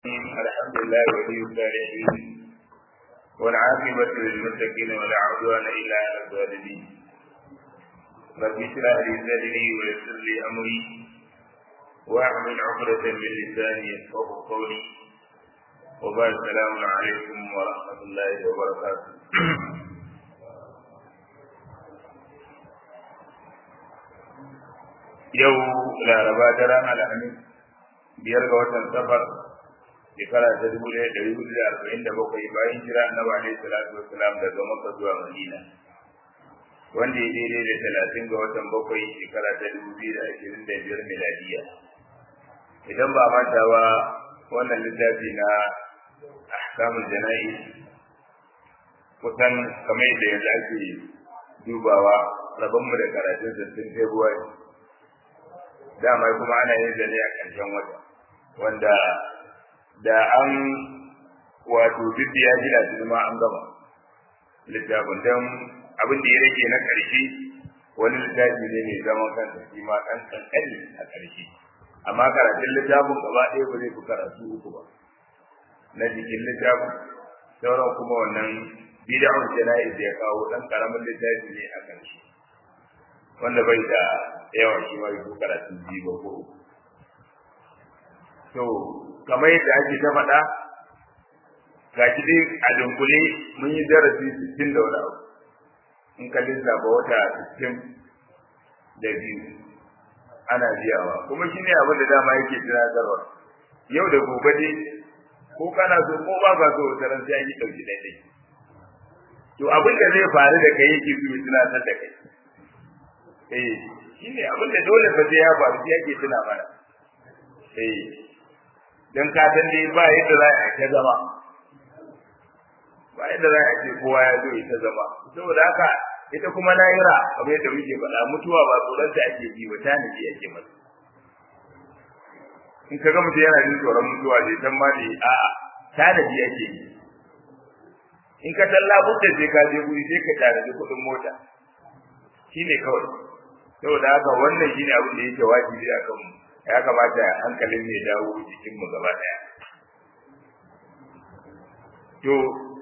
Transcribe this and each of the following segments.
الحمد لله ولي الصالحين والعاقبة للمتقين ولا عدوان إلا على الظالمين رب اشرح لي صدري ويسر لي أمري واحمل عقدة من لساني يفقه قولي وبعد السلام عليكم ورحمة الله وبركاته yau laraba ta ranar alhamis biyar ga watan safar shekara ta dubu ɗaya ɗari hudu da arba'in da bakwai bayan jira annabi alaihi salatu wasalam daga makka zuwa madina wanda ya daidai da talatin ga watan bakwai shekara ta dubu biyu da ashirin da biyar miladiya idan ba manta ba wannan littafi na ahkamul jana'i kusan kamar yadda yanzu ake dubawa rabonmu da karatun sittin february dama kuma ana yin zane a ƙarshen wata wanda da an wato duk ya ji da ma an gama littafin don abin da ya rage na ƙarshe wani littafi ne mai zaman kansa shi ma ɗan ƙanƙani a ƙarshe amma karatun littafin gaba ɗaya ba zai fi karatu uku ba na jikin littafin sauran kuma wannan bid'un jana'iz ya kawo ɗan ƙaramin littafi ne a ƙarshe wanda bai da yawa shi ma yi karatun biyu ba ko uku to kamar yadda ake ta faɗa ga shi dai a dunkule mun yi darasi sittin da wani abu in ka lissafa wata sittin da biyu ana biyawa kuma shi ne abin da dama yake tunatarwa yau da gobe dai ko kana so ko ba ka so wata ran sai an yi ɗauki ɗaiɗai to abin da zai faru da kai yake so ya tunatar da kai eh shi ne abin da dole fa sai ya faru shi yake tuna mana eh dan ka san dai ba yadda za a ta zama ba yadda za a ce kowa ya zo ya ta zama saboda haka ita kuma lahira kamar yadda muke faɗa mutuwa ba tsoron ta ake ji ba ta nabi ake masa in ka ga mutum yana jin tsoron mutuwa zai san ma ne a'a ta nabi ake yi in ka talla budda sai ka je guri sai ka tare kuɗin mota shine kawai saboda haka wannan shine abin da yake wajibi a kanmu ya kamata hankalin ne dawo jikin mu gaba daya to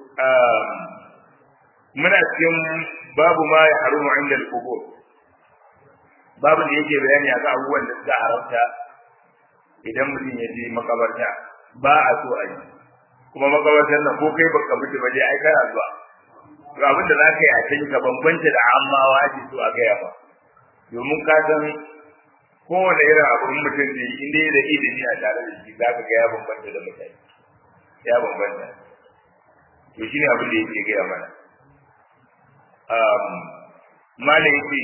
muna cikin babu ma ya harumu inda al-qubur babu da yake bayani akan abubuwan da suka haramta idan mutum ya je makabarta ba a so a yi kuma makabartar nan ko kai baka mutu ba dai ai kana zuwa to abin da zaka yi a can ka bambanta da ammawa ake so a gaya ba domin ka san kowane irin abin mutum ne in dai da ilimi a tare da shi zaka ga ya bambanta da mutane ya bambanta to shine abin da yake gaya mana um malam yake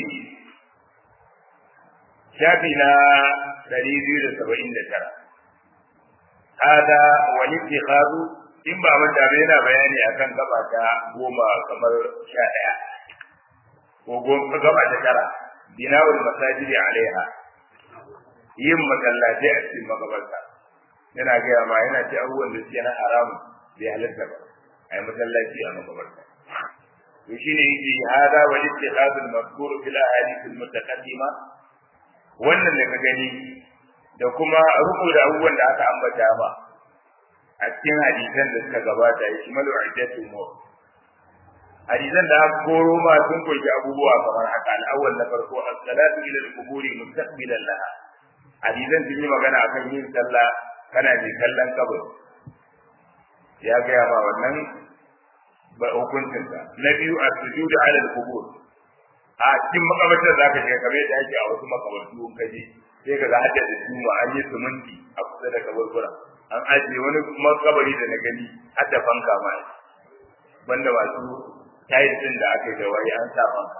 shafi na ɗari biyu da saba'in da tara hada wani ittikhadu in ba manta ba yana bayani akan gaba ta goma kamar sha ɗaya ko goma gaba ta tara binawul masajidi alaiha yin masallatai a cikin makabarta yana gaya ma yana ce abubuwan da suke na haram bai halatta ba a yi masallaci a makabarta to shine yake hada wa ittikhadul mazkur fil ahadith al mutaqaddima wannan da ka gani da kuma ruku da abubuwan da aka ambata ba a cikin hadisan da suka gabata ya shimalu iddatu mu hadisan da aka koro ma sun kunshi abubuwa kamar haka al'awwal na farko as-salatu ila al-quburi mustaqbilan laha hadisan sun yi magana akan yin sallah kana mai kallon kabur ya gaya ma wannan ba hukuncinsa na biyu as-sujudu ala al-qubur a cikin makabartar za ka shiga kamar yadda ake a wasu makabartu in kaje sai ka ga hadda da juma an yi suminti a kusa da kaburbura an ajiye wani makabari da na gani har da fanka ma banda masu tayil din da aka yi da waye an sa fanka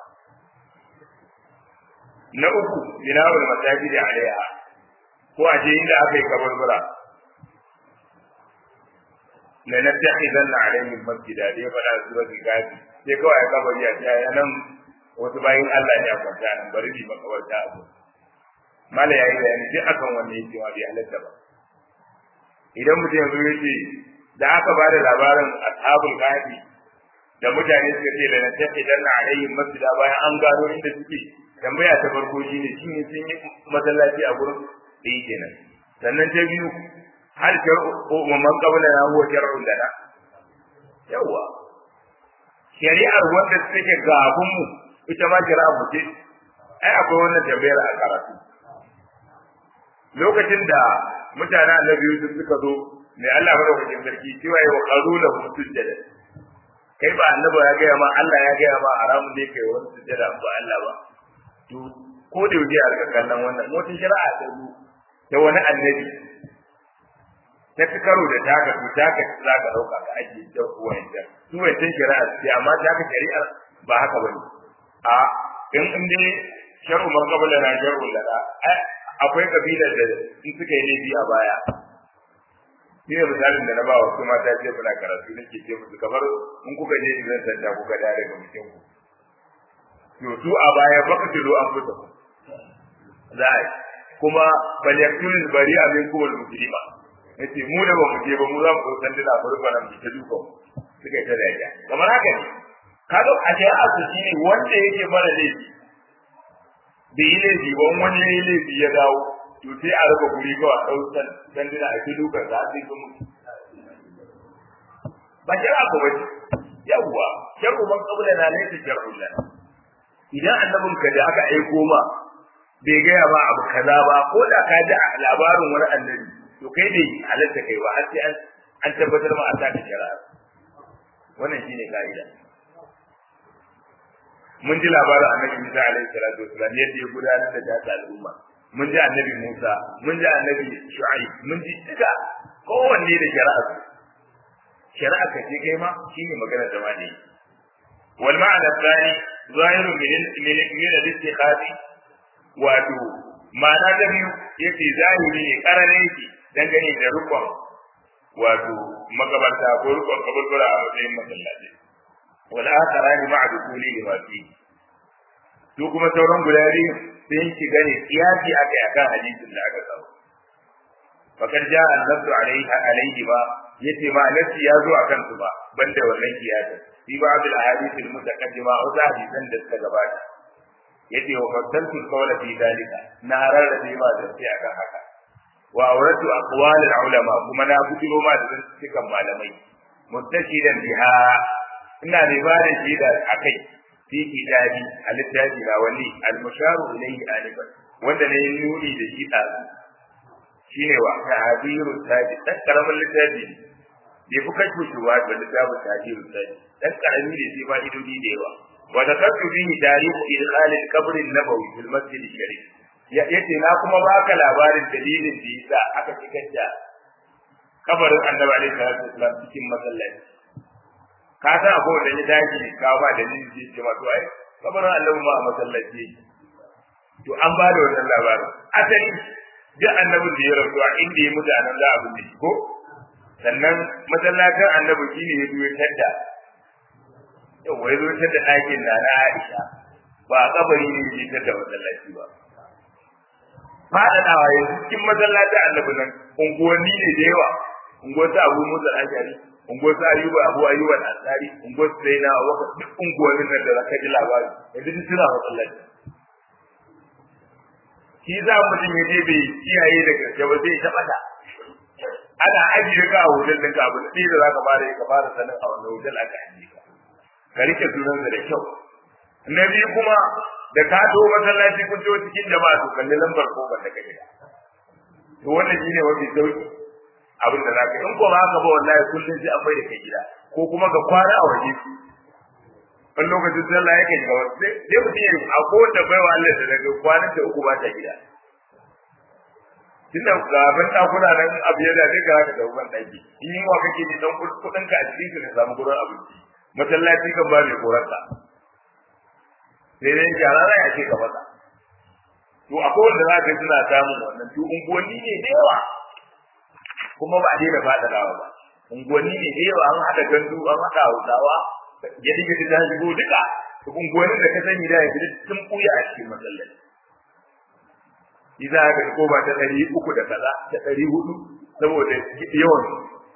na uku binawul masajidi alaiha ko a je inda aka yi kaburbura la nattakhidanna alaihim masjida dai fada suratul gafi sai kawai ya kabari a ta nan wasu bayin Allah ne a kwanta nan bari ni makabarta abu mala yayi bayani duk akan wannan yake ma bai halatta ba idan mutum yanzu yace da aka ba da labarin ashabul kahfi da mutane suka ce da nace idan na alayhi masjida bayan an gano inda suke tambaya ta farko shine shin sun yi masallaci a gurin da yake nan sannan ta biyu hal shar'u man qablana huwa shar'un lana yawa shari'ar wanda take gabun mu ita ma shari'a mu ce ai akwai wannan tambayar a karatu lokacin da mutanen annabi Yusuf suka zo mai Allah madaukakin sarki cewa ya waqaru lahu sujjada kai ba annabi ya gaya ma Allah ya gaya ma haramun ne kai wani sujjada ba Allah ba to ko da yaushe a rika kallon wannan motin shari'a ta zo ta wani annabi ta fi karo da taka to taka za ka dauka ka ake da wanda su wancan shari'a ce amma taka shari'a ba haka bane a in in dai shar'u man qabla na shar'u lana akwai kabilar da in suka yi laifi a baya ni ne misalin da na ba wa kuma ta ce muna karatu nake ce musu kamar in kuka je zan sanda kuka da daga mutum ku to su a baya baka tilo an fita ku za a kuma bal yaktul bari amin kuma muslima yace mu da ba mu je ba mu za mu san dina mu rufa nan ta duka suka yi ta da kamar haka ne kaga a shari'a su shine wanda yake mara laifi bai yi laifi ba wani ya yi laifi ya dawo to sai a raba guri kawai a ɗaukan sanduna a filo ka za su yi mutu ba shari'a ko ba yawwa shar'u man qabla na laysa shar'u lana idan annabin ka da aka aiko ma bai gaya ba abu kaza ba ko da ka ji labarin wani annabi to kai bai halatta kai ba har sai an an tabbatar ma an taka shari'a wannan shine ka'ida mun ji labarin annabi Musa alaihi salatu wasallam yadda ya gudanar da jata al'umma mun ji annabi Musa mun ji annabi Shu'aib mun ji duka kowanne da shari'a shari'a ka ce kai ma shine magana da mali wal ma'ana tsani zahiru min min min al-istikhadi wato ma'ana da biyu yace zahiri ne karare yake dangane da rukun wato magabarta ko rukun kaburbura a matsayin masallaci wal akharani ma'a dukuli ma fi su kuma sauran guda biyu sun shiga ne kiyasi aka akan hadisin da aka samu fakar ja annabtu alaihi alaihi ba yace ma nafsi ya zo akan su ba banda wannan kiyasin fi ba'd al ahadith al mutaqaddima wa hadisan da suka gabata yace wa fasaltu qawla fi dalika na rarrabe ma da sai akan haka wa awratu aqwal al ulama kuma na bujiro ma da cikin malamai muttashidan biha ina da bada shi da akai fi kitabi al-littafi na wani al-musharu ilayhi alifan wanda ne nuni da shi da shine wa tahdiru tabi dan karamin littafi bai fi kashi shuwa da littafin tahdiru tabi dan karami ne sai ba idodi da yawa wa zakatu bihi tarihu idkhal al-qabr an-nabawi fil masjid al-sharif yace na kuma baka labarin dalilin da yasa aka cikar da kabarin annabi alaihi salatu wasallam cikin masallaci ka san akwai wanda ya daji ka ba da nin ji ce masu ai kabarin Allah ma a masallaci to an ba da wannan labarin asali duk annabin da ya rasu a inda ya mutu a nan za a binne shi ko sannan masallacin annabi shine ya zo ya tadda yau wai zo tadda ɗakin na na Aisha ba a kabari ne ya tadda masallaci ba faɗaɗawa yanzu cikin masallacin annabi nan unguwanni ne da yawa unguwar ta abu musa ashari unguwar sa ayuba abu ayuba al-ansari unguwar sai na waka duk unguwannin nan da zaka ji labari yanzu duk suna masallaci shi za mutum ya je bai kiyaye da gaske ba zai taɓa ta ana ajiye ka a hotel ɗinka abu da ɗaya da za ka fara ka fara sanin a wannan hotel aka ajiye ka ka rike sunansa da kyau na biyu kuma da ka to masallaci kun to cikin jama'a to kalli lambar kofar da kake to wannan shine mafi sauki abin da zaka in ko ba haka ba wallahi kullun sai an bai da kai gida ko kuma ga kwana a waje wani lokacin sallah yake ga wasu sai mutum ya a kowace baiwa Allah da daga kwanan da uku ba ta gida tunda ga ban dakuna nan abu ya da ga haka da ban daki in yi wa kake ni dan kudin ka a cikin ka samu gurin abinci masallaci kan ba mai korarka sai dai jarara ya ce ka masa to akwai wanda za ka suna samun wannan to unguwanni ne da yawa kuma ba a daina faɗaɗawa ba unguwanni ne da yawa an haɗa gandu an haɗa hausawa gidi gidi ta shigo duka unguwannin da ka sani da yanzu sun ɓuya a cikin masallaci Iza ga ko ba ta ɗari uku da kaza ta ɗari hudu saboda yawan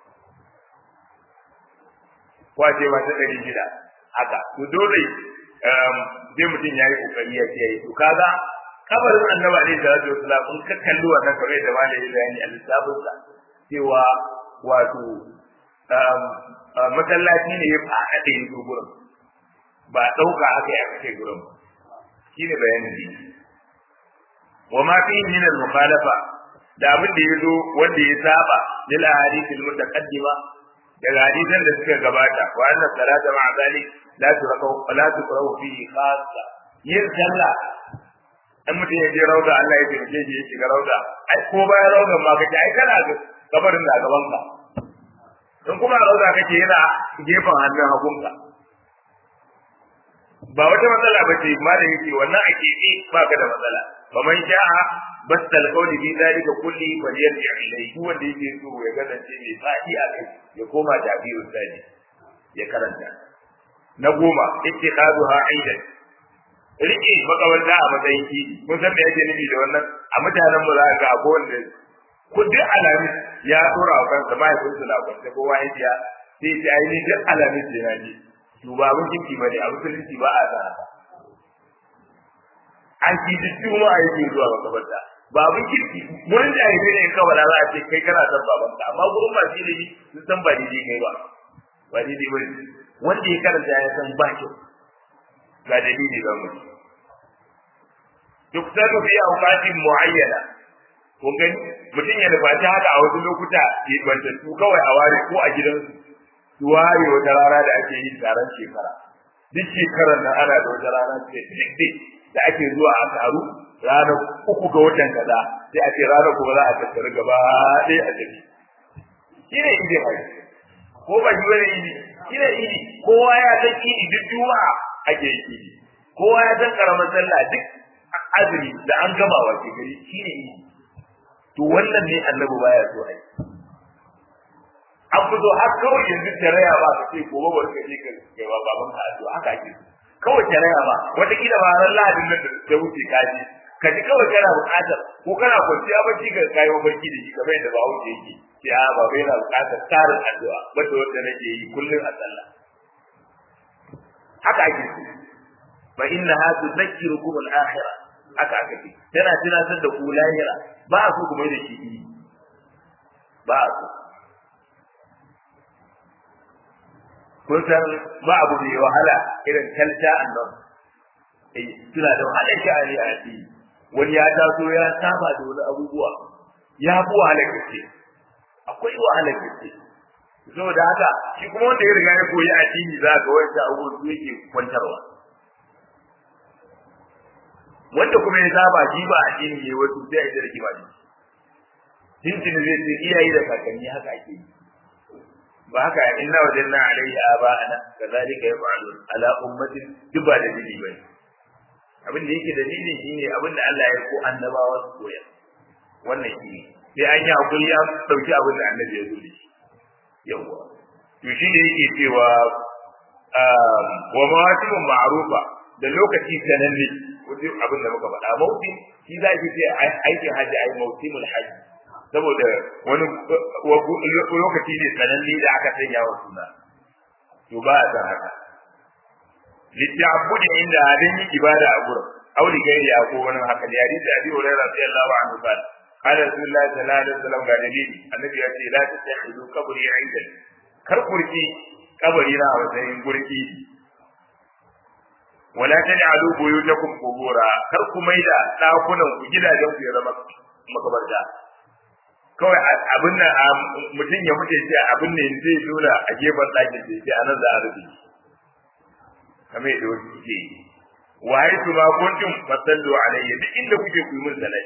kwace ba ta ɗari shida haka to dole sai mutum ya yi kokari ya ce to kaga kabarin annabi alaihi salatu wasalam in ka kalli wannan kamar da malai bayani a lissafin sa cewa wato masallaci ne ya faɗaɗe ya zo gurin ba ɗauka aka yi aka kai gurin shi ne bayanin ne wa ma fi min al mukhalafa da abin da ya zo wanda ya saba lil ahadith al mutaqaddima daga hadisan da suka gabata wa anna salata ma'a zalik la turqaw la tuqraw fihi khassa yin sallah in mutum ya je rauda Allah ya taimake shi ya shiga rauda ai ko bayan raudan ma kace ai kana ga kabarin da gaban ka in kuma rauda kake yana gefen hannun hagunka ba wata matsala ba ce ma da yake wannan a keɓe ba ka da matsala ba man sha'a bas talqawli bi dalika kulli fa yarji ilayhi duk wanda yake so ya kasance mai fadi a kai ya koma tabiru sadi ya karanta na goma ittiqaduha aidan rike makabarta a matsayin kidi kun san me yake nufi da wannan a mutanen mu za ka ga ko wanda ku duk alamis ya dora wa kansa mahaifinsu na kwance kowa ya biya sai ta ainihin duk alamis da na ji to ba abin kirki bane a musulunci ba a sa an ci duk juma'a yake zuwa makabarta ba abin kirki wurin da yake ne kawai za a ce kai kana san babanka amma gurin ba shi ne sun san ba daidai kai ba ba daidai ba wanda ya karanta ya san ba kyau ga dalili ga mutum duk sanu fi awqatin muayyana kun gani mutum ya nufaci haka a wasu lokuta ya banta su kawai a ware ko a gidansu su ware wata rana da ake yin taron shekara duk shekarar nan ana da wata rana ce da ake zuwa a taru ranar uku ga watan kaza sai a ce ranar kuma za a tattara gaba ɗaya a tafi shi ne idi mai ko ba shi wani idi shi ne idi kowa ya san idi duk juma'a ake yi idi kowa ya san karamar sallah duk azumi da an gama wa ke gari shi ne idi to wannan ne annabi baya so ai an fito har kawai yanzu tarayya ba ka ce gobe ba ka je ka kai wa baban ka addu'a haka ake kawai tarayya ba wata kila ba ran lahadin nan da ta wuce kaji ka ji kawai kana buƙatar ko kana kwanciya bacci ka kai mafarki da shi kamar yadda ba wuce yake sai a ba bai na buƙatar tarin addu'a wanda wanda nake yi kullum a sallah haka ake so fa innaha tudhakkirukum al-akhirah haka aka ce tana tunatar da ku lahira ba a so kuma da shi ba a so kun san ba abu mai wahala irin talta annan eh suna da wahala sha'ani a addini wani ya taso ya saba da wani abubuwa ya fi wahala gaske akwai wahala gaske saboda haka shi kuma wanda ya riga ya koyi addini za ga wanda abubuwan su yake kwantarwa wanda kuma ya saba shi ba addini ne wasu sai ya rike ba shi tuntuni zai ce iyaye da kakanni haka ake yi ba haka inna wajanna alaihi aba'ana kadhalika yaf'alun ala ummatin duba da dini bane abin da yake dalili shine abin da Allah ya ko annabawa su koya wannan shi sai an yi hakuri ya dauki abin da annabi ya zo da shi yawa to shi ne yake cewa wa mawasimun ma'rufa da lokaci sananne wajen abin da muka faɗa mauti shi za ki ce aikin hajji ai mausimul hajji saboda wani lokaci ne sananne da aka sanya wa suna to ba a san haka litta'abbudi inda hadin yi ibada a gurin auli gairi a ko wani haka da hadisi abi hurairah radiyallahu anhu qala qala rasulullah sallallahu alaihi wasallam ga dalili annabi ya ce la tattakhidu qabri aidan kar kurki kabari na a matsayin gurki wala taj'alu buyutakum qubura kar ku maida dakunan ku gidajen ku ya zama makabarta kawai abin nan mutum ya mutu sai abin ne zai nuna a gefen ɗakin sai sai anan za a rufe kamar yadda wasu suke yi wa haitu ma kuntum fasallu alayya duk inda kuke ku yi min salati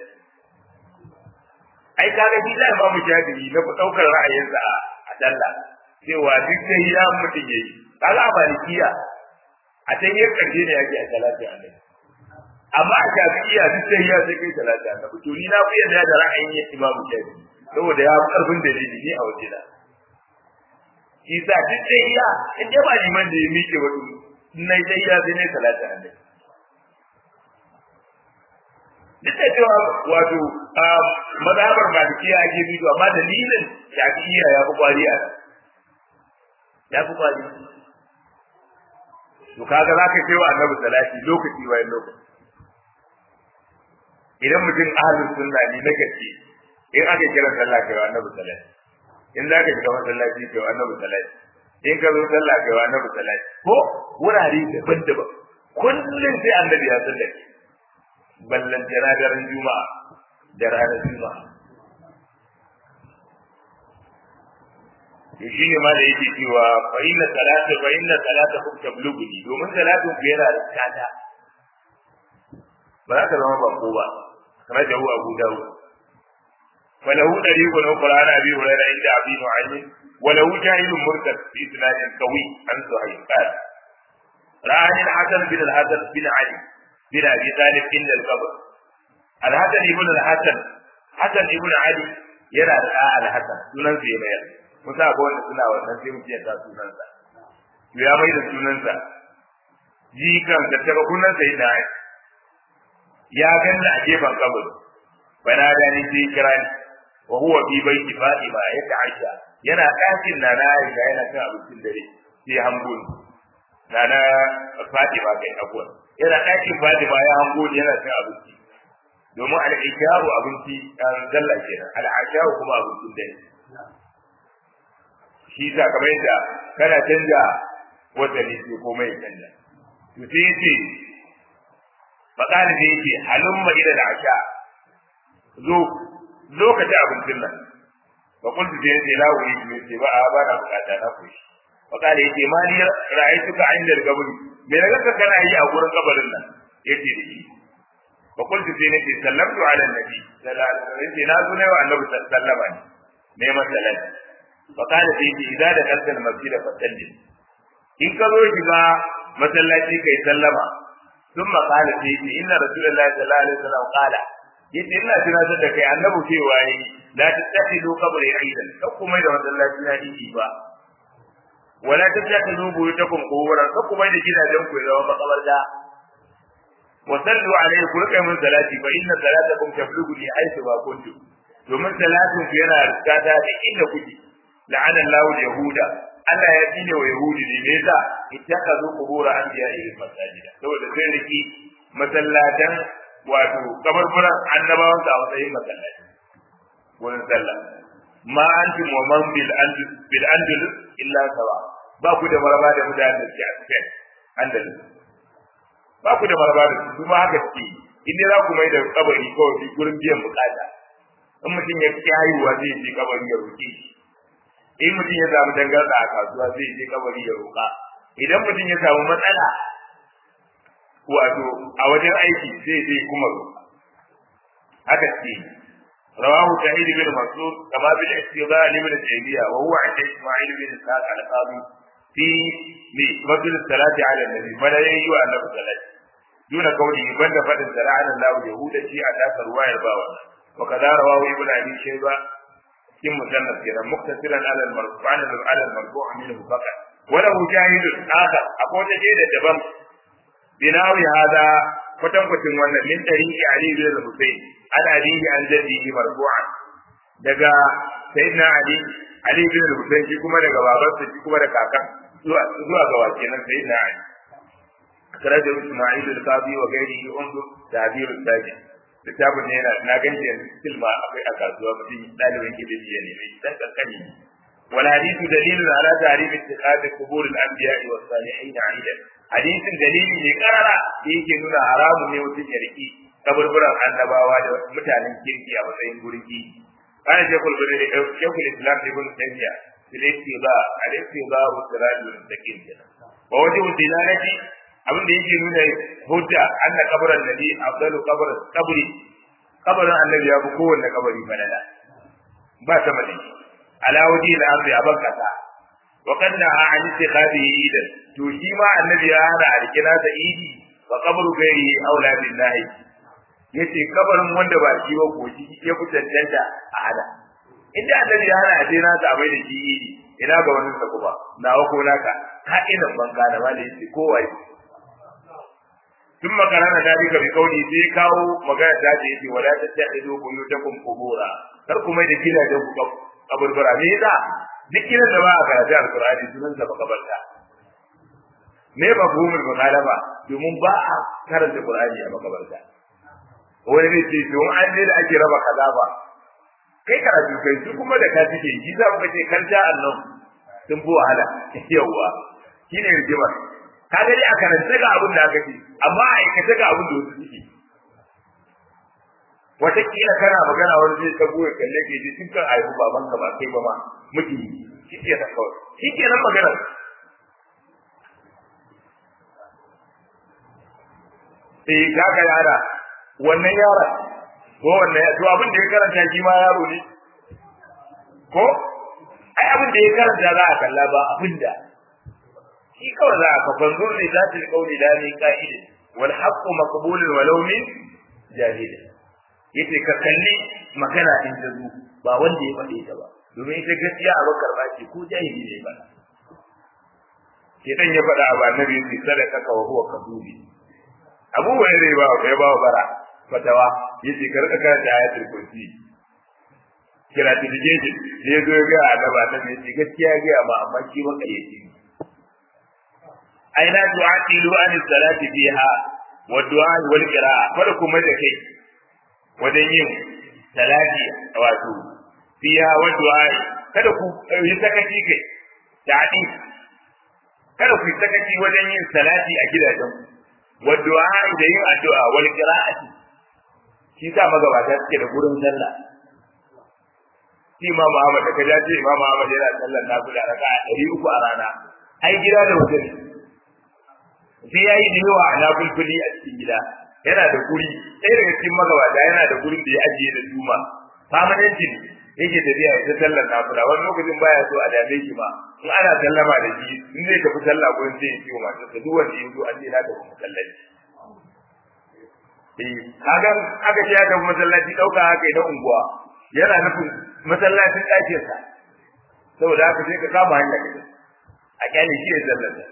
ai kaga shi da ba mu jadiri na daukar ra'ayinsa a dalla cewa duk da ya mutum yayi kaga a malikiya a ta yi karshe ne yake a salati annabi amma a shafi'iya duk da ya sai kai salati annabi to ni na fi yarda da ra'ayin imamu shafi'i saboda ya fi karfin dalili ni a waje da shi sa duk da iya in dai ba liman da ya miƙe wa na dai ya zai ne talata a duk da cewa wato mazhabar malikiya ake bi to amma dalilin shafi'iyya ya fi kwari a ya fi kwari to kaga za ka kai wa annabi salati lokaci bayan lokaci idan mutum ahlus sunna ne na gaske in aka kira sallah kai wa annabi sallallahu in za ka shiga masallaci kai annabi salati in ka zo sallah kai annabi salati ko wurare daban-daban kullum sai annabi ya sallake ballan jana daren juma'a da ranar juma'a to shi ne ma da yake cewa fa inna salata fa inna salata kum tablughuni domin salatin ku yana da tsada ba za ka zama bako ba kamar da Abu Dawud وله طريق أخرى عن أبي هريرة عند أبي نعيم وله جاهل مرتد بإسناد قوي عن زهير قال رآني الحسن بن الحسن بن علي بن أبي طالب عند القبر الحسن بن الحسن حسن بن علي يرى الحسن سنن في مير musa ga wanda suna wannan sai mutum ya sa sunansa to ya mai da sunansa jikan da ta kunansa yana ya ganna a gefen kabari bana da ni sai kira ni wa huwa fi baiti fatima ya ta'asha yana ɗakin na na Aisha yana cin abincin dare sai hango ni na na fatima kai abuwa yana ɗakin fatima ya hango ni yana cin abinci domin al'isharu abinci ɗan zalla kenan al'asharu kuma abincin dare shi sa kamar yadda kana canja wata ne sai komai ya canja to sai yace faƙali da yake halumma ila da asha zo zo ka ci abincin nan fa kuntu sai yace la wuri ne sai ba a ba na bukata na kushi faƙali yace ma ni ra'aytuka inda kabari me na ga kana yi a gurin kabarin nan yace da shi fa kuntu sai nace sallamtu ala nabi sallallahu alaihi wasallam yace na zo ne wa annabi sallama ne ne masalati فقال سيدي إذا دخلت المسجد فسلم إن كانوا shiga masallaci kai sallama ثم قال سيدي إن رسول الله صلى الله عليه وسلم قال yace ina tunatar da kai annabi cewa yi la tattakhidu qabri aidan kakku mai da masallaci na idi ba wala tattakhidu buyutakum quburan kakku mai da gidajen ku zama makabarta wa sallu alayhi ku kai mun salati fa inna salatakum tablughuni haythu ma kuntum domin salatin ku yana riskata da inda kuke la'ana Allahu yahuda Allah ya tsine wa yahudi ne me yasa ittakazu qubur anbiya'i masajida saboda sai riki masallatan wato kabarburan annabawan sa a matsayin masallaci wurin sallah ma antum wa man bil andalus bil andalus illa sawa ba ku da maraba da mutanen da ke a cikin andalus ba ku da maraba da su ma haka ce in dai za ku mai da kabari kawai gurin biyan bukata in mutum ya fi haihuwa zai je kabari ya roƙe shi in mutum ya samu dangarsa a kasuwa zai je kabari ya roƙa idan mutum ya samu matsala wato a wajen aiki zai je kuma roƙa haka ce رواه سعيد بن مسعود كما بالاستضاء لابن تيمية وهو عند إسماعيل بن إسحاق القاضي في فضل الصلاة على النبي فلا يجوى أن الصلاة دون قوله بند فضل الصلاة على الله اليهود شيء أتاك رواية باوة وكذا رواه ابن أبي شيبة في مسند كده مقتصرا على المرفوع على المرفوع منه فقط وله شاهد آخر أقول شيء دبم بناوي هذا kwatan kwatin wannan min tarihi Ali bin Hussein an abihi an jaddihi marfu'an daga sayyidina Ali Ali bin Hussein shi kuma daga babansa shi kuma da kakan zuwa zuwa ga wakenan sayyidina Ali karaja Isma'il al-Qadi wa gairihi undu ta'bir al-Sajid littafin ne yana na ganci yanzu still ma akwai a kasuwa mutum ɗalibin ilimi ya nemi dan kankani wal hadithu dalilun ala ta'rif ittikhad qubur al-anbiya wa salihin aidan hadisin dalili ne karara da yake nuna haramun ne mutum ya riki kaburburan annabawa da mutanen kirki a matsayin gurgi kana shekul bin shekul islam ibn taymiya fil ittiba al ittiba wa sirat al mustaqim wa wajhu dilalati abin da yake nuna hujja anna qabran nabi afdalu qabr qabri qabrin annabi ya fi kowanne kabari falala ba ta mali ala waji al ardi aban kasa wa kanna an ittikhadihi idan to shi ma annabi ya hana alkina ta idi wa qabru gairi aula billahi yace kabarin wanda ba shi ba ko shi ya fi tantanta a hada inda annabi ya hana a je nasa a bai da shi idi ina ga wani sa kuma nawa ko naka ka ina banka da wani yace kowa ثم قرن ذلك بقوله sai kawo magana ta ce yace wala tattahidu buyutakum qubura kar kuma da gidajen ku kaburbura me yasa duk gidan da ba a karatu alqur'ani sunan sa makabarta me ba gumul mukalaba domin ba a karanta qur'ani a makabarta wani ne ce to an ne da ake raba kaza ba kai karatu kai su kuma da ka suke shi za ku ce kan ja Allah sun fi wahala yawwa shine rigimar ka ga dai a karanta ga abin da aka ce amma a aikata ga abin da wasu suke wataƙila kana magana wani zai ta goya kalle ke ji tun kan aihu baban ka ba kai ba ma miki shi ke nan kawai shi ke nan magana eh kaga yara wannan yara ko wannan to abin da ya karanta shi ma yaro ne ko ai abin da ya karanta za a kalla ba abin da shi kawai za a ka fanzur ne za ta kauli da ne ka'ida wal haqqu maqbulun walau min jahil yace ka kalli magana in ta zo ba wanda ya faɗe ta ba domin ita gaskiya a bakar ba ce ko jahili ne ba Shedan ya faɗa a annabi sai sadaka ka wa huwa kadubi Abu Hurairah ba ya ba bara fatawa yace ka rika karanta ayatul kursi kira ta jeje ne zo ga annaba ta ne yace gaskiya ga amma amma shi maka yace aina tu'atilu an salati fiha wa du'a wal qira'a kada kuma da kai wajen yin salati wato fiha wa du'a kada ku yi sakaci kai dadi kada ku yi sakaci wajen yin salati a gidajen wa du'a da yin addu'a wal qira'ati shi sa magabata suke da gurin sallah shi Imam Ahmad da kaja ce Imam Ahmad yana sallar nafila raka'a ɗari uku a rana ai gida da wajen sai yayi da yawa a nafilfili a cikin gida yana da guri ɗaya daga cikin magabata yana da gurin da ya ajiye da juma permanentin yake tafiya ya ta sallar nafila wani lokacin baya so a dame shi ba in ana sallama da shi in zai tafi sallah gurin sai ya ce wa matarsa duk wanda ya zo an ce na tafi masallaci eh kaga aka ce ya tafi masallaci dauka haka idan unguwa yana nufin masallacin ɗakin sa saboda haka sai ka kama hanya ka a kyale shi ya sallata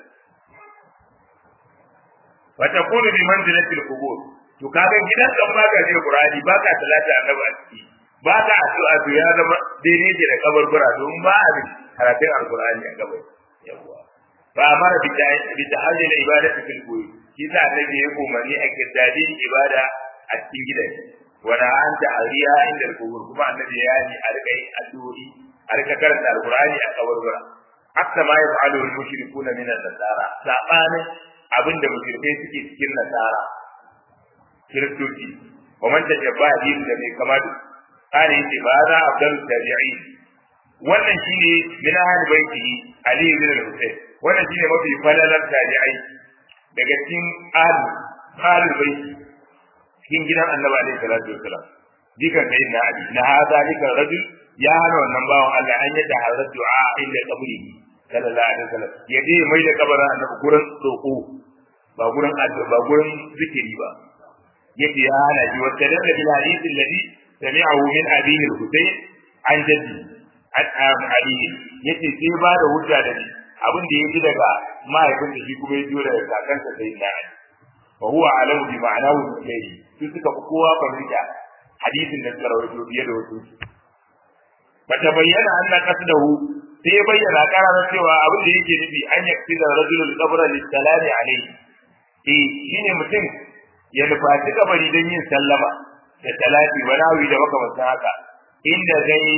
wa takunu bi manzilati al-qubur to kaga gidan kan baka je Qur'ani baka salati annabi a ciki baka addu'a to ya zama daidai da kabarbura don ba a karatun al-Qur'ani a gaba yawa fa amara bi tahallil ibadati fil buyut shi sa annabi ya umarni a kirdadi ibada a cikin gidan wala an ta ariya inda kubur kuma annabi ya yi a rika yin addu'o'i a rika karanta alqur'ani a kaburbura hatta ma yaf'alu al-mushrikuna min an-nasara sabanin abinda mushrikai suke cikin nasara kiristoci wa man tajabba din da mai kama da kare yace ba za abdul tabi'in wannan shine min ahli baitihi ali ibn al-husayn wannan shine mafi falalar tabi'ai daga cikin ahli ahli baiti cikin gidan annabi alaihi salatu wasalam dikan sai na ali na hada dika rajul ya hana wannan bawan Allah an yadda hazar du'a inda kaburi sallallahu alaihi wasallam ya je mai da kabarin annabi gurin roko ba gurin addu'a ba gurin zikiri ba yace ya hana shi wata da bil hadith alladhi sami'ahu min abihi al-husayn an jaddi an ali yace sai ba da hujja da ni abin da yaji daga mahaifinsa shi kuma ya jiyo daga kakansa sai na ali wa huwa alamu bi ma'anahu ilayhi su suka fi kowa fahimta hadisin da suka rawaito fiye da wasu bata bayyana anna qasdahu sai ya bayyana kararar cewa abin da yake nufi an yaksi da rajulul qabra lis-salami alayhi eh shine mutum ya nufaci kabari don yin sallama da talati wa nawi da makamantan haka inda zai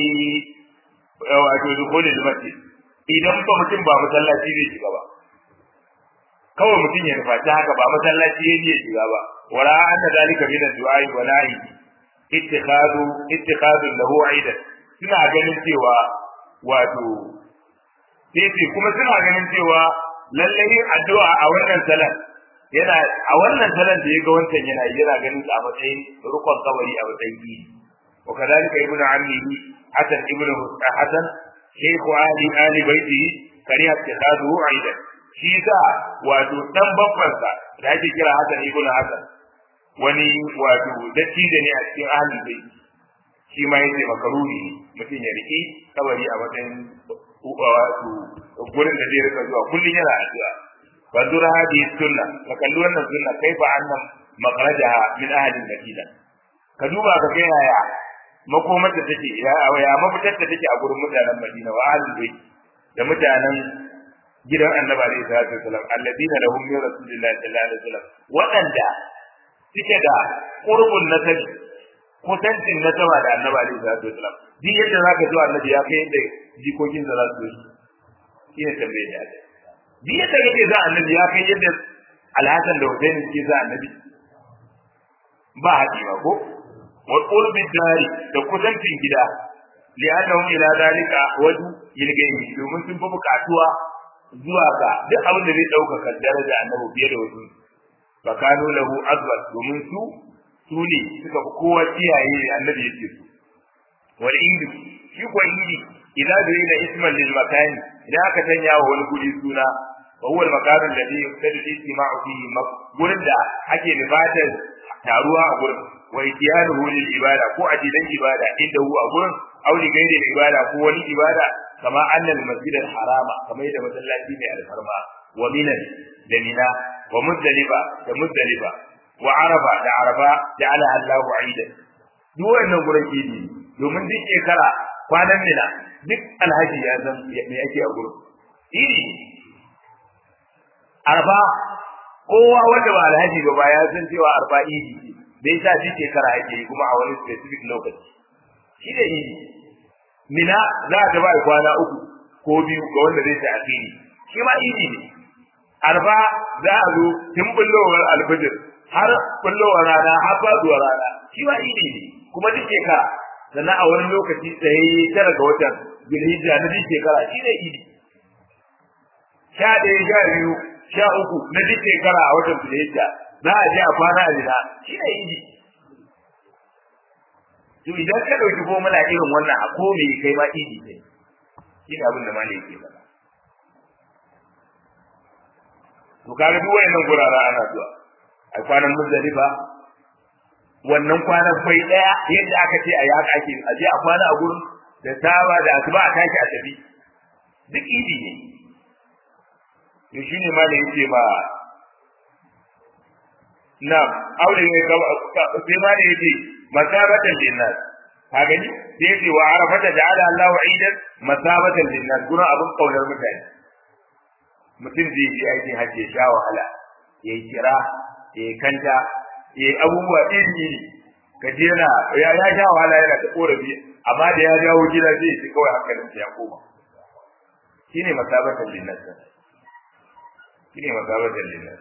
wato dukhulul masjid idan ba mutum ba masallaci zai shiga ba kawai mutum ya nufaci haka ba masallaci ya iya shiga ba wala anna zalika min ad-du'a wa na'i ittikhadu ittikhadu lahu aidan suna ganin cewa wato sai kuma suna ganin cewa lallai yin addu'a a wannan salat yana a wannan salat da ya ga wancan yana yana ganin a matsayin rukun kabari a matsayin yi wa kadalika ibnu ammihi hasan ibnu hasan shaykhu ali ali baiti kariya ittikhadu aidan shi sa wato dan babbansa da ake kira hasan ibnu hasan wani wato dattijo ne a cikin ahlul bait shi ma yace makaruni mutum ya riki kabari a matsayin wato gurin da zai rika zuwa kullun yana addu'a wa dura hadi sunna ka kalli wannan sunna kaifa annam makhrajaha min ahli madina ka duba ka ga yaya makomar da take ya ya mafitar da take a gurin mutanen madina wa ahli bait da mutanen gidan annabi alaihi salatu wasalam alladina lahum min rasulillahi sallallahu alaihi wasallam wadanda suke da qurbun nasabi kusancin na sama da annabi alaihi salatu wasalam duk yadda zaka ji annabi ya kai yadda jikokin da za su yi shine tambayar da aka duk yadda kake za annabi ya kai yadda alhassan da husaini suke za annabi ba haɗi ba ko wal qurbi dari da kusancin gida li'annahum ila zalika wadu yilgayi domin sun fi bukatuwa zuwa ga duk abin da zai ɗaukaka daraja annabi fiye da wasu fakanu lahu azwat domin su su ne suka fi kowa iyaye ne annabi yake su wal indi shi ko indi idan da yana isman lil makani idan aka sanya wa wani guri suna wa huwa al makanu alladhi yuqtadi istima'u fihi gurin da ake nufatar taruwa a gurin wa itiyanuhu lil ibada ko ajidan ibada inda hu a gurin auli gairi ibada ko wani ibada kama annal masjid al harama kamar da masallaci mai alfarma wa minan da mina wa muzdalifa da muzdalifa wa arafa da arafa da ala Allahu aidan duk wannan gurin idi domin duk shekara kwanan mina duk alhaji ya san me yake a gurin idi arba kowa wanda ba alhaji ba ba ya san cewa arba idi bai sa duk shekara ake yi kuma a wani specific lokaci shi da idi mina za ta ba kwana uku ko biyu ga wanda zai ta asiri shi ma idi ne arba za a zo tun bullowar alfijir har bullowar rana har faduwar rana shi ma idi ne kuma duk shekara sannan a wani lokaci tsaye tara ga watan zulhijja na duk shekara shi ne idi sha ɗaya sha biyu sha uku na duk shekara a watan zulhijja za a je a kwana a jina shi ne idi to idan ka ɗauki formula irin wannan a ko me kai ma idi ne shi ne abin da malai yake faɗa to kaga duk wayannan gurara ana zuwa a kwanan muzdalifa wannan kwanan bai daya yadda aka ce a yaka ake a je a kwana a gurin da saba da asuba a tashi a tafi duk idi ne to shine malai yake ma na aure ne sai ma da yake masabatan linnas ka gani sai yake wa arafata ja'ala Allahu aidan masabatan linnas gurin abin kaunar mutane mutum zai je aikin hajji ya sha wahala ya yi kira ya yi kanta ya yi abubuwa iri iri ka je yana ya ya sha wahala yana ta korafi amma da ya dawo gida zai ci kawai hankalin ya koma shine masabatan linnas shine masabatan linnas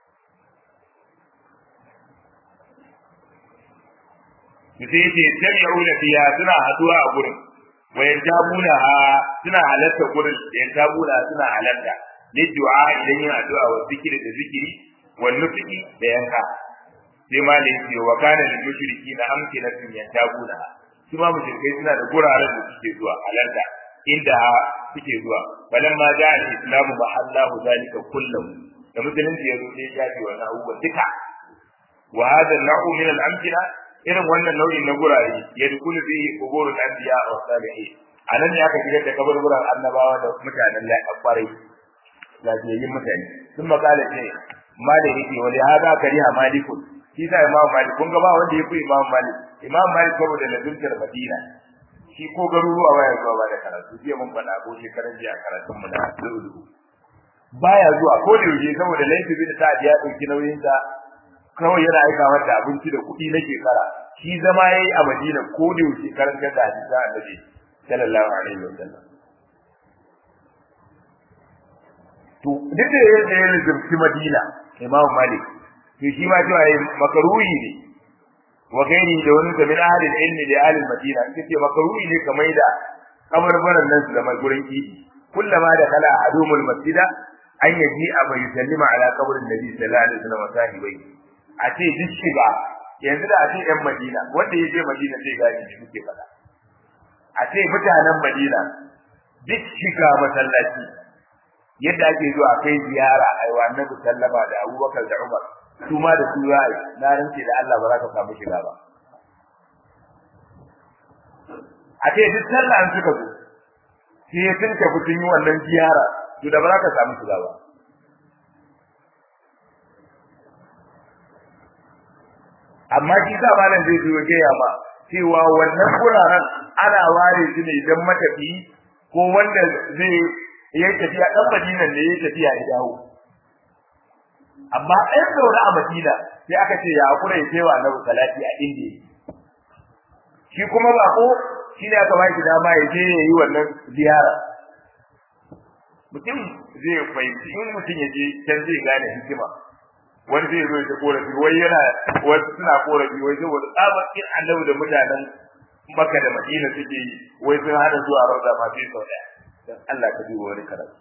su sai ce tabi'una fiha suna haduwa a gurin wa yantabuna suna halatta gurin yantabuna suna halatta liddu'a idan yin addu'a wa zikiri da zikiri wa nufi da yanka sai ma da yake wa kana lil mushriki na amkinatin yantabuna su ma mushrikai suna da guraren da suke zuwa halarta inda suke zuwa balan ma ja al-islamu mahallahu zalika kullahu da musulunci ya zo sai ya shafi wannan abubuwan duka wa hadha an-naw'u min al-amkina irin wannan nau'in na gurare ya dukulu fi kuburul anbiya wa salihin anan ne aka shigar da kaburburan annabawa da mutanen kwarai lafiyayyin mutane sun makala ce malami yake wani hada kariha malikun shi sa imam malik kun ga ba wanda ya fi imam malik imam malik saboda lazimtar madina shi ko garuruwa baya zuwa ba da karatu jiya mun faɗa ko shekaran jiya karatun mu na lulu baya zuwa ko da yaushe saboda laifi bin sa'ad ya ɗauki nauyin sa kawai yana aika mata abinci da kuɗi na shekara shi zama yayi a madina ko da yaushe karantar da hadisi annabi sallallahu alaihi wasallam to duk da yadda ya rizurci madina imam malik to shi ma cewa yayi makaruhi ne wa gairi da wani da min ahli ilmi da ahli madina kace makaruhi ne kamar da kabarbaran nan su da mai gurin idi kullama da kala adumul masjida an yaji a bai sallima ala kabarin nabi sallallahu alaihi wasallam sahibai a ce duk shiga yanzu da a ce yan madina wanda ya je madina zai gani ne muke faɗa a ce mutanen madina duk shiga masallaci yadda ake zuwa kai ziyara a yi wannan sallama da abubakar da umar su ma da su za a yi na rance da Allah ba za ka samu shiga ba a ce duk sallah an suka zo sai sun tafi sun yi wannan ziyara to da ba za ka samu shiga ba amma shi sa malam zai zo gaya ma cewa wannan guraren ana ware su ne don matafi ko wanda zai ya tafiya dan Madina ne ya tafiya ya dawo amma ɗan zaune a Madina sai aka ce ya hakura ya kewa na salati a inda shi kuma bako shi ne aka baki dama ya je ya yi wannan ziyara mutum zai fahimci in mutum ya je can zai gane hikima wani zai zo ya korafi wai yana wasu suna korafi wai saboda tsabakin annabi da mutanen Makka da Madina suke yi wai sun hada zuwa Rauda ma sai sau daya dan Allah ka duba wani karatu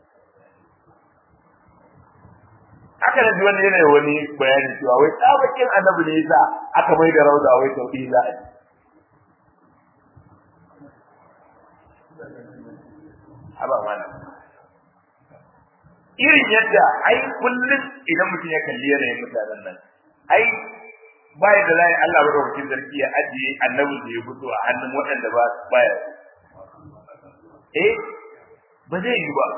haka da ji wani yana wani bayani cewa wai tsabakin annabi ne yasa aka mai da Rauda wai sau ɗaya za a yi haba mana irin yadda ai kullum idan mutum ya kalli yanayin mutanen nan ai baya da zai Allah madaukakin sarki ya ajiye annabi da ya fito a hannun waɗanda ba baya eh ba zai yi ba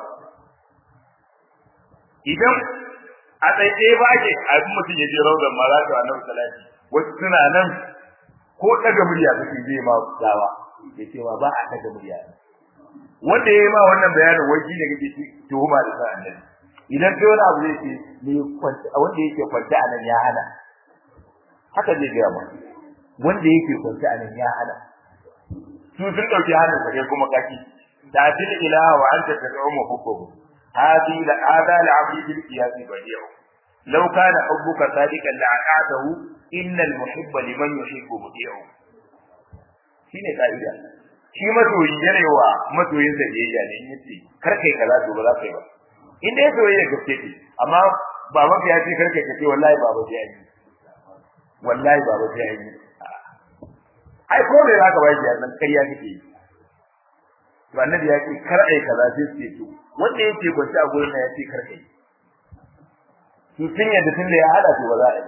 idan a tsaye ba ke abin mutum ya je raudan ma za ta annabi salati wasu suna nan ko daga murya suke je ma dawa ya ce ma ba a daga murya wanda ya yi ma wannan bayanin wai shine kake tuhuma da sa annabi idan kai wani abu zai ce ne kwanta wanda yake kwanta a nan ya hana haka zai gaya ma wanda yake kwanta a nan ya hana su sun dauki hannun sa kai kuma kaki ta'til ilaha wa anta tad'u hubbuhu hadi la ada la abdi bil qiyas badi'u law kana hubbuka sadiqan la aqatahu innal muhibba liman yuhibbu badi'u shine ka'ida shi masoyi yarewa masoyin sa biyayya ne in yace kar kai kaza to ba za ka yi ba in dai soyayya gaske ce amma baban ka ya ce kar kai kace wallahi baba sai yi wallahi baba sai yi ai ko me za ka ba shi nan kai ya kike yi to annabi ya ce kar ai kaza sai ce to wanda yake gwaci a gurin ya ce kar kai su sun yadda tun da ya hada to ba za a yi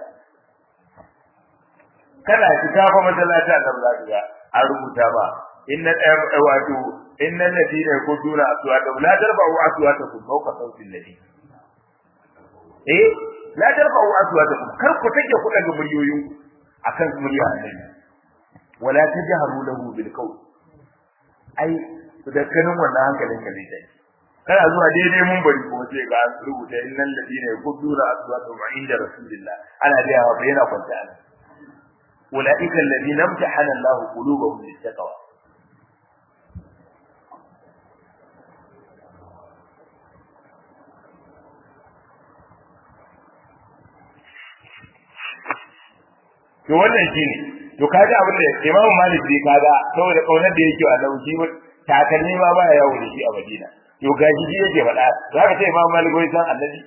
kana fita fa masallaci a nan za ka ga an rubuta ba inna wato innal ladina yakuduna aswatahum la tarfa'u aswatakum fawqa sawti alladhi eh la tarfa'u aswatakum kar ku take ku daga muryoyin akan murya annabi wala tajharu lahu bil qawl ai da kanin wannan hankalin ka zai tafi kana zuwa daidai mun bari ko sai ga an rubuta innal ladina yakuduna aswatahum inda rasulillah ana da yawa yana kwanta ulaika alladhina imtahana Allahu qulubahum lit-taqwa to wannan shine to kaga abin da Imam Malik bai kaga saboda kaunar da yake wa lauki takalmi ma ba yawo da shi a Madina to gaji shi yake faɗa zaka ce Imam Malik wai san Annabi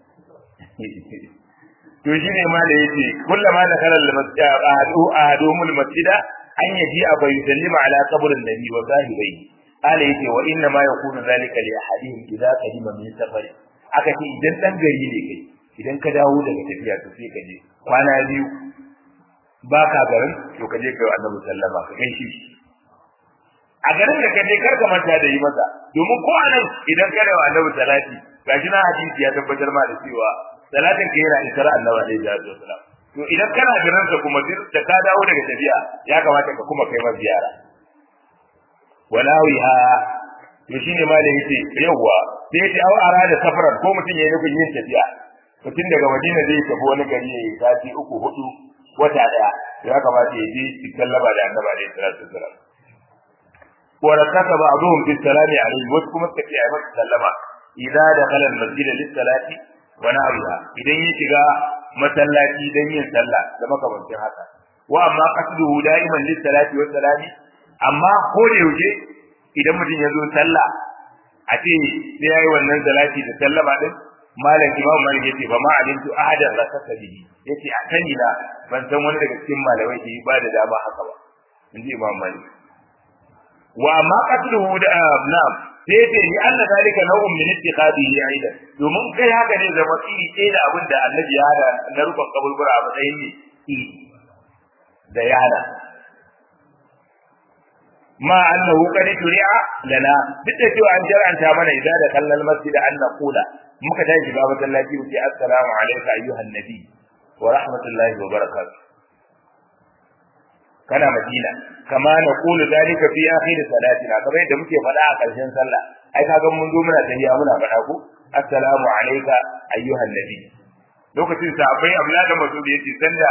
to shine ma da yake kullama da kalal masjid ahadu ahadumul masjida an yaji a bai sallima ala qabrin nabi wa zahibai ala yake wa inna ma yakunu zalika li ahadihim idza qadima min safari aka ce idan dan gari ne kai idan ka dawo daga tafiya to sai ka je kwana biyu ba ka garin to ka je kai annabi sallama ka gaishe shi a garin da ka je kar ka manta da yi masa domin ko anan idan ka da annabi salati gashi na hadisi ya tabbatar ma da cewa salatin ka yana isar annabi alaihi salatu wasalam to idan kana garin sa kuma da ka dawo daga tafiya ya kamata ka kuma kai masa ziyara walawiha to shine ma da yace yawa sai yace aw arada safaran ko mutum yayi nufin yin tafiya mutum daga Madina zai tafi wani gari yayi sati uku hudu wata daya ya kamata ya je cikin laba da annabi alaihi salatu wasalam wa rakata ba'dhum bis salami alaihi wasu kuma suka ce ai masa sallama idza dakhala al-masjid lis-salati wa na'udha idan ya shiga masallaci dan yin sallah da makamancin haka wa amma qasduhu da'iman lis-salati wa salami amma ko da yaushe idan mutum ya zo sallah a ce sai yayi wannan salati da sallama din malam imam malik yace ba ma alimtu ahadan rakata bihi yace a sani na ban san wani daga cikin malamai ke ba da dama haka ba inji imam malik wa ma qatluhu da na'am sai yace ni anna zalika naw'un min ittiqadihi aidan domin kai haka ne zama tsiri ɗaya da abin da annabi ya hada na rukun kaburbura a matsayin ne da ya hada ma annahu qad shuri'a lana duk da cewa an jar'anta mana idan da kallal masjid an naqula muka tashi shiga masallaci mu ce assalamu alayka ayyuhan nabi wa rahmatullahi wa barakatuh kana madina kama na kulu dalika fi akhir salatina kamar yadda muke faɗa a ƙarshen sallah ai kaga mun zo muna tahiya muna faɗa ko assalamu alayka ayyuhan nabi lokacin sahabbai abla da masudi yace sanda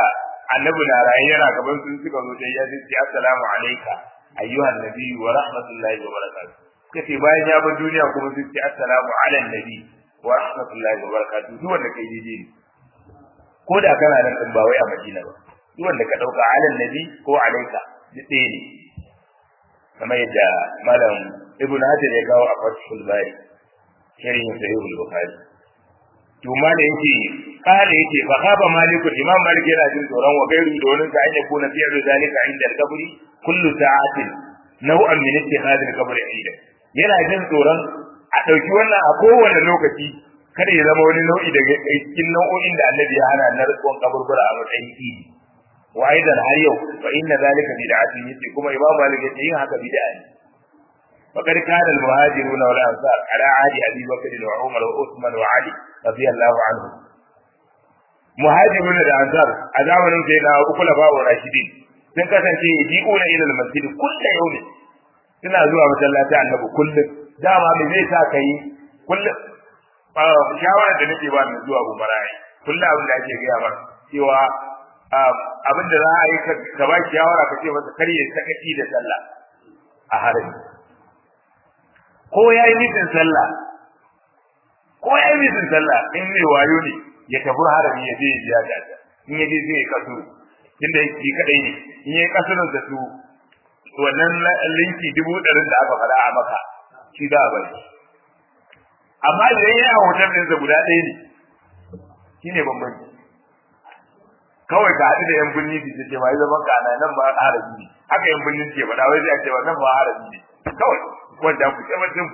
annabi na raye yana gaban sun suka zo da ya ce assalamu alayka ayyuhan nabi wa rahmatullahi wa barakatuh kace bayan ya bar duniya kuma sun ce assalamu ala nabi wa rahmatullahi wa barakatuh duk wanda kai daidai ne ko da kana nan din ba wai a Madina ba duk wanda ka dauka ala nabi ko alayka duk ɗaya ne kamar yadda malam ibn hajar ya kawo a fathul bari sharhin sahih al-bukhari to ma da yake kare yake fa khaba maliku imam malik yana jin tsoron wa gairu da wani ka anya kuna fi zalika inda al-qabri kullu sa'atin nau'an min ittikhad al-qabri inda yana jin tsoron a dauki wannan a kowane lokaci kada ya zama wani nau'i daga cikin nau'o'in da annabi ya hana na rikon kaburbura a matsayin idi wa aidan har yau fa inna zalika bid'atun yace kuma imam malik yace yin haka bid'a ne فقد كان المهاجرون والانصار على عهد ابي بكر وعمر وعثمان وعلي رضي الله عنهم مهاجرون والانصار a zamanin sai na uku lafa wa rashidin sun kasance yaji'una ila al-masjid kullu yawm suna zuwa masallaci annabi kullum dama me zai sa kai kullum shawara da nake ba mai zuwa gumarai kullum abin da ake gaya maka cewa abin da za a yi ka ba shawara ka ce masa kar ya sakaci da sallah a harami ko ya yi mitin sallah ko ya yi mitin sallah in mai wayo ne ya tafi harami ya je ya biya da in ya je zai ya kasu tunda shi kadai ne in ya yi kasurin da su wannan linki dubu ɗarin da aka faɗa a maka shi za a bari amma idan ya yi hoton ɗinsa guda ɗaya ne shi ne bambanci kawai ka haɗu da yan birni su ce ma yi zaman ka ana nan ba harabi ne haka yan birni ke faɗa wai zai ce ba nan ba harabi ne kawai wanda ku ce mutum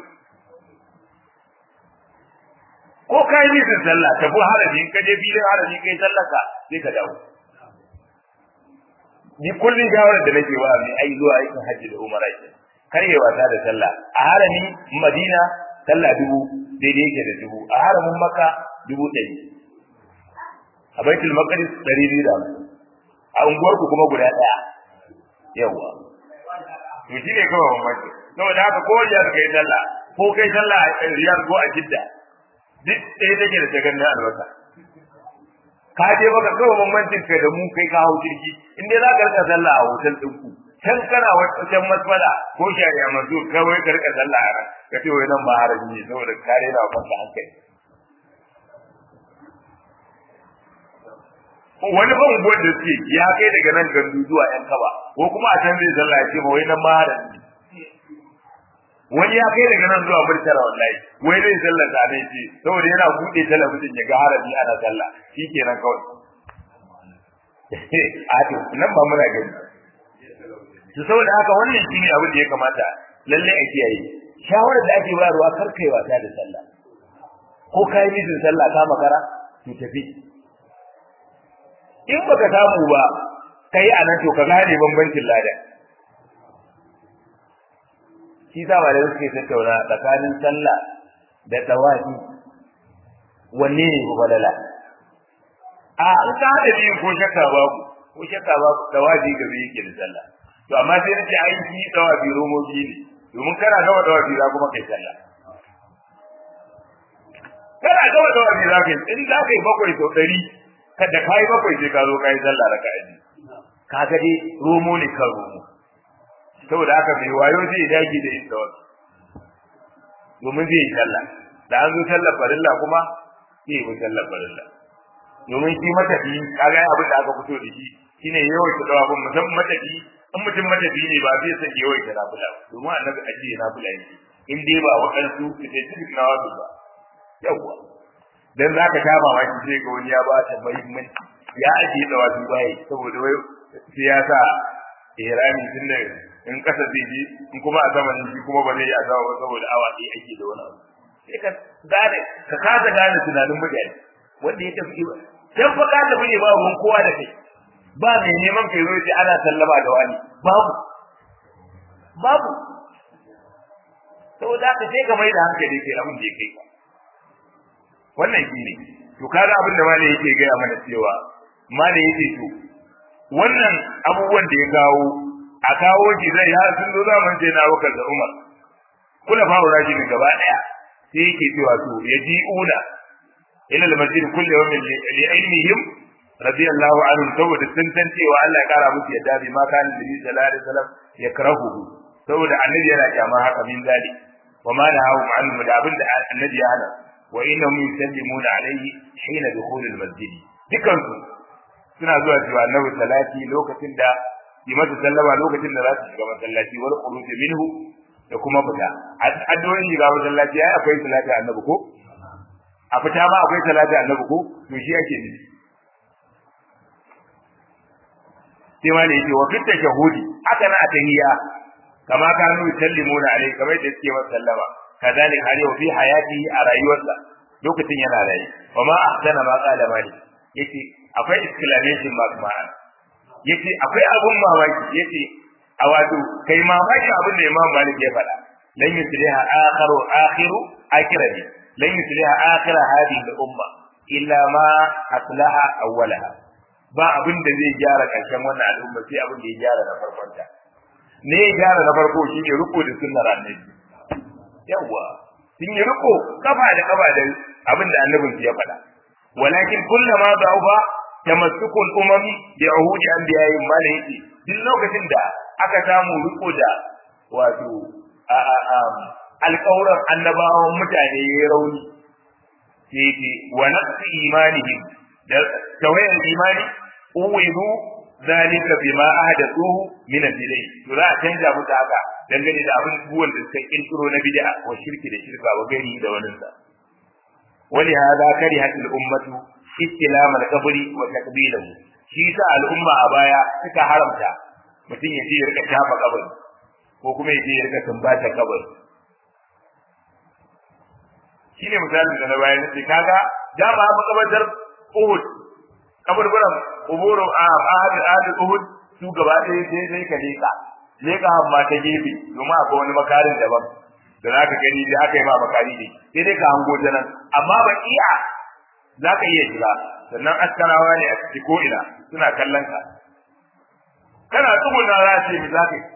ko ka yi nisan sallah tafi harabi ka je filin harabi kai sallah ka sai ka dawo ni kullum shawarar da nake wa mai ai zuwa aikin hajji da umara ke kar yi wasa da sallah a harami madina sallah dubu daidai yake da dubu a haramin makka dubu ɗari a baitul maqdis ɗari biyu da a unguwarku kuma guda ɗaya yawa to shi ne kawai bambanci saboda haka ko riyar kai sallah ko kai sallah a riyar ko a jidda duk ɗaya take da tagannin albasa ka je baka kawai bambancin kai da mu kai ka hau jirgi in dai za ka rika sallah a hotel ɗinku can kana wajen masfala ko shari'a masu kawai ka rika sallah a ran ka ce wai nan ba haraji ne saboda kare na kanka hankali wani ban unguwar da suke ya kai daga nan gandu zuwa yan kaba ko kuma a can zai sallah ya ce ma wai nan ma haraji wani ya kai daga nan zuwa murtala wallahi wai zai sallar da ne ce saboda yana bude talabijin ya ga harabi ana sallah shikenan kawai a to nan ba muna gani to saboda haka wannan shine abin da ya kamata lalle a kiyaye shawarar da ake bayarwa kar kai wasa da sallah ko kai mijin sallah ka makara to tafi in baka samu ba kai anan to ka gane bambancin ladan shi sa malamai suke tattauna tsakanin sallah da tawafi wanne ne ku falala a in ka haɗa biyun ko shakka babu ko shakka babu tawafi gabe yake da sallah to amma sai nace ai shi tawafi romo biyu ne domin kana gama tawafi za kuma kai sallah kana gama tawafi za ka yi in za ka yi bakwai sau ɗari kada ka yi bakwai sai ka zo ka yi sallah da ka'aji ka ga dai romo ne kan romo saboda haka mai wayo zai dage da yin tawassu domin zai yi sallah da an zo sallar farilla kuma zai yi sallar farilla domin shi matafi kaga abin da aka fito da shi shine yawaita dawabin musamman matafi in mutum matafi ne ba zai san yawaita nafila ba domin annabi ake nafila yake in dai ba waɗansu da ke cikin nawabi ba yawwa dan zaka sha mamaki sai ga wani ya ba ta muhimmanci ya ajiye dawabi bai saboda wai sai ya sa ihrami tun da in kasa zai ji in kuma a zaman shi kuma ba zai yi a sama ba saboda awa ɗaya ake da wani abu sai ka gane ka kasa gane tunanin mutane wanda ya tafi ba dan fa ka tafi ne ba ruwan kowa da kai ba mai neman kai zo ce ana sallama da wani babu babu saboda haka sai ka mai da hankali kai abin da ya kai ka wannan shi ne to kaga abin da malai yake gaya mana cewa malai yake to wannan abubuwan da ya kawo a kawo shi zai har sun zo zaman sai na wakar da Umar kula fa raji ne gaba daya sai yake cewa to yaji'una ila al-masjid kullu yawmin li ilmihim radiyallahu anhu saboda sun san cewa Allah ya kara musu yadda bi ma kana nabi sallallahu alaihi wasallam yakrahu saboda annabi yana kyama haka min zali wa ma nahawu anhu da abin da annabi ya hana wa innahum yusallimuna alaihi hina dukhul al-masjid dukan su suna zuwa cewa annabi salati lokacin da yi masa sallama lokacin da za su shiga masallaci wal khuruj minhu da kuma fita addu'o'in shiga masallaci ai akwai salati annabi ko a fita ma akwai salati annabi ko to shi ake nufi sai ma ne yake wa fitta shahudi haka na atahiyya kama kanu yusallimuna alaihi kamar da suke masa sallama kadalik har yau fi hayati a rayuwarsa lokacin yana rayu wa ma ahsana ma qala malik yace akwai exclamation mark ma'ana yace akwai abun mamaki yace a wato kai mamaki abin da Imam Malik ya faɗa lan yusliha akhiru akhiru akhirati lan yusliha akhira hadhihi al-umma illa ma aslaha awwalaha ba abin da zai gyara ƙarshen wannan al'umma sai abin da ya gyara na farkon ta ne ya gyara na farko shine riko da sunnar annabi yawa sun yi riko kafa da kafa da abin da annabin ya faɗa walakin kullama da'ufa tamassukul umami bi uhudi anbiya'ihim ma ne yake duk lokacin da aka samu riko da wato alƙawuran annabawan mutane ya rauni sai ce wa naqsi imanihim da tawayar imani uwidu zalika bima ahdathuhu min al-bid'ah to za a canja musu haka dangane da abin buwan da suka kirkiro na bid'a wa shirki da shirka wa gari da wannan sa wali hada karihat al-ummatu istilam al-qabri wa takbilahu shi sa al'umma a baya suka haramta mutum ya je ya rika shafa kabari ko kuma ya je ya rika tumbata kabari shine misalin da na bayar nace kaga dama makabartar Uhud kaburburan uburu a ahad ahad Uhud su gaba ɗaya sai sai ka leka leka amma ta gefe domin akwai wani makarin daban da za ka gani da aka yi ma makari ne sai dai ka hango ta nan amma ba iya za ka iya shiga sannan askarawa ne a ciki ko ina suna kallon ka kana tsuguna za ce mi za ka yi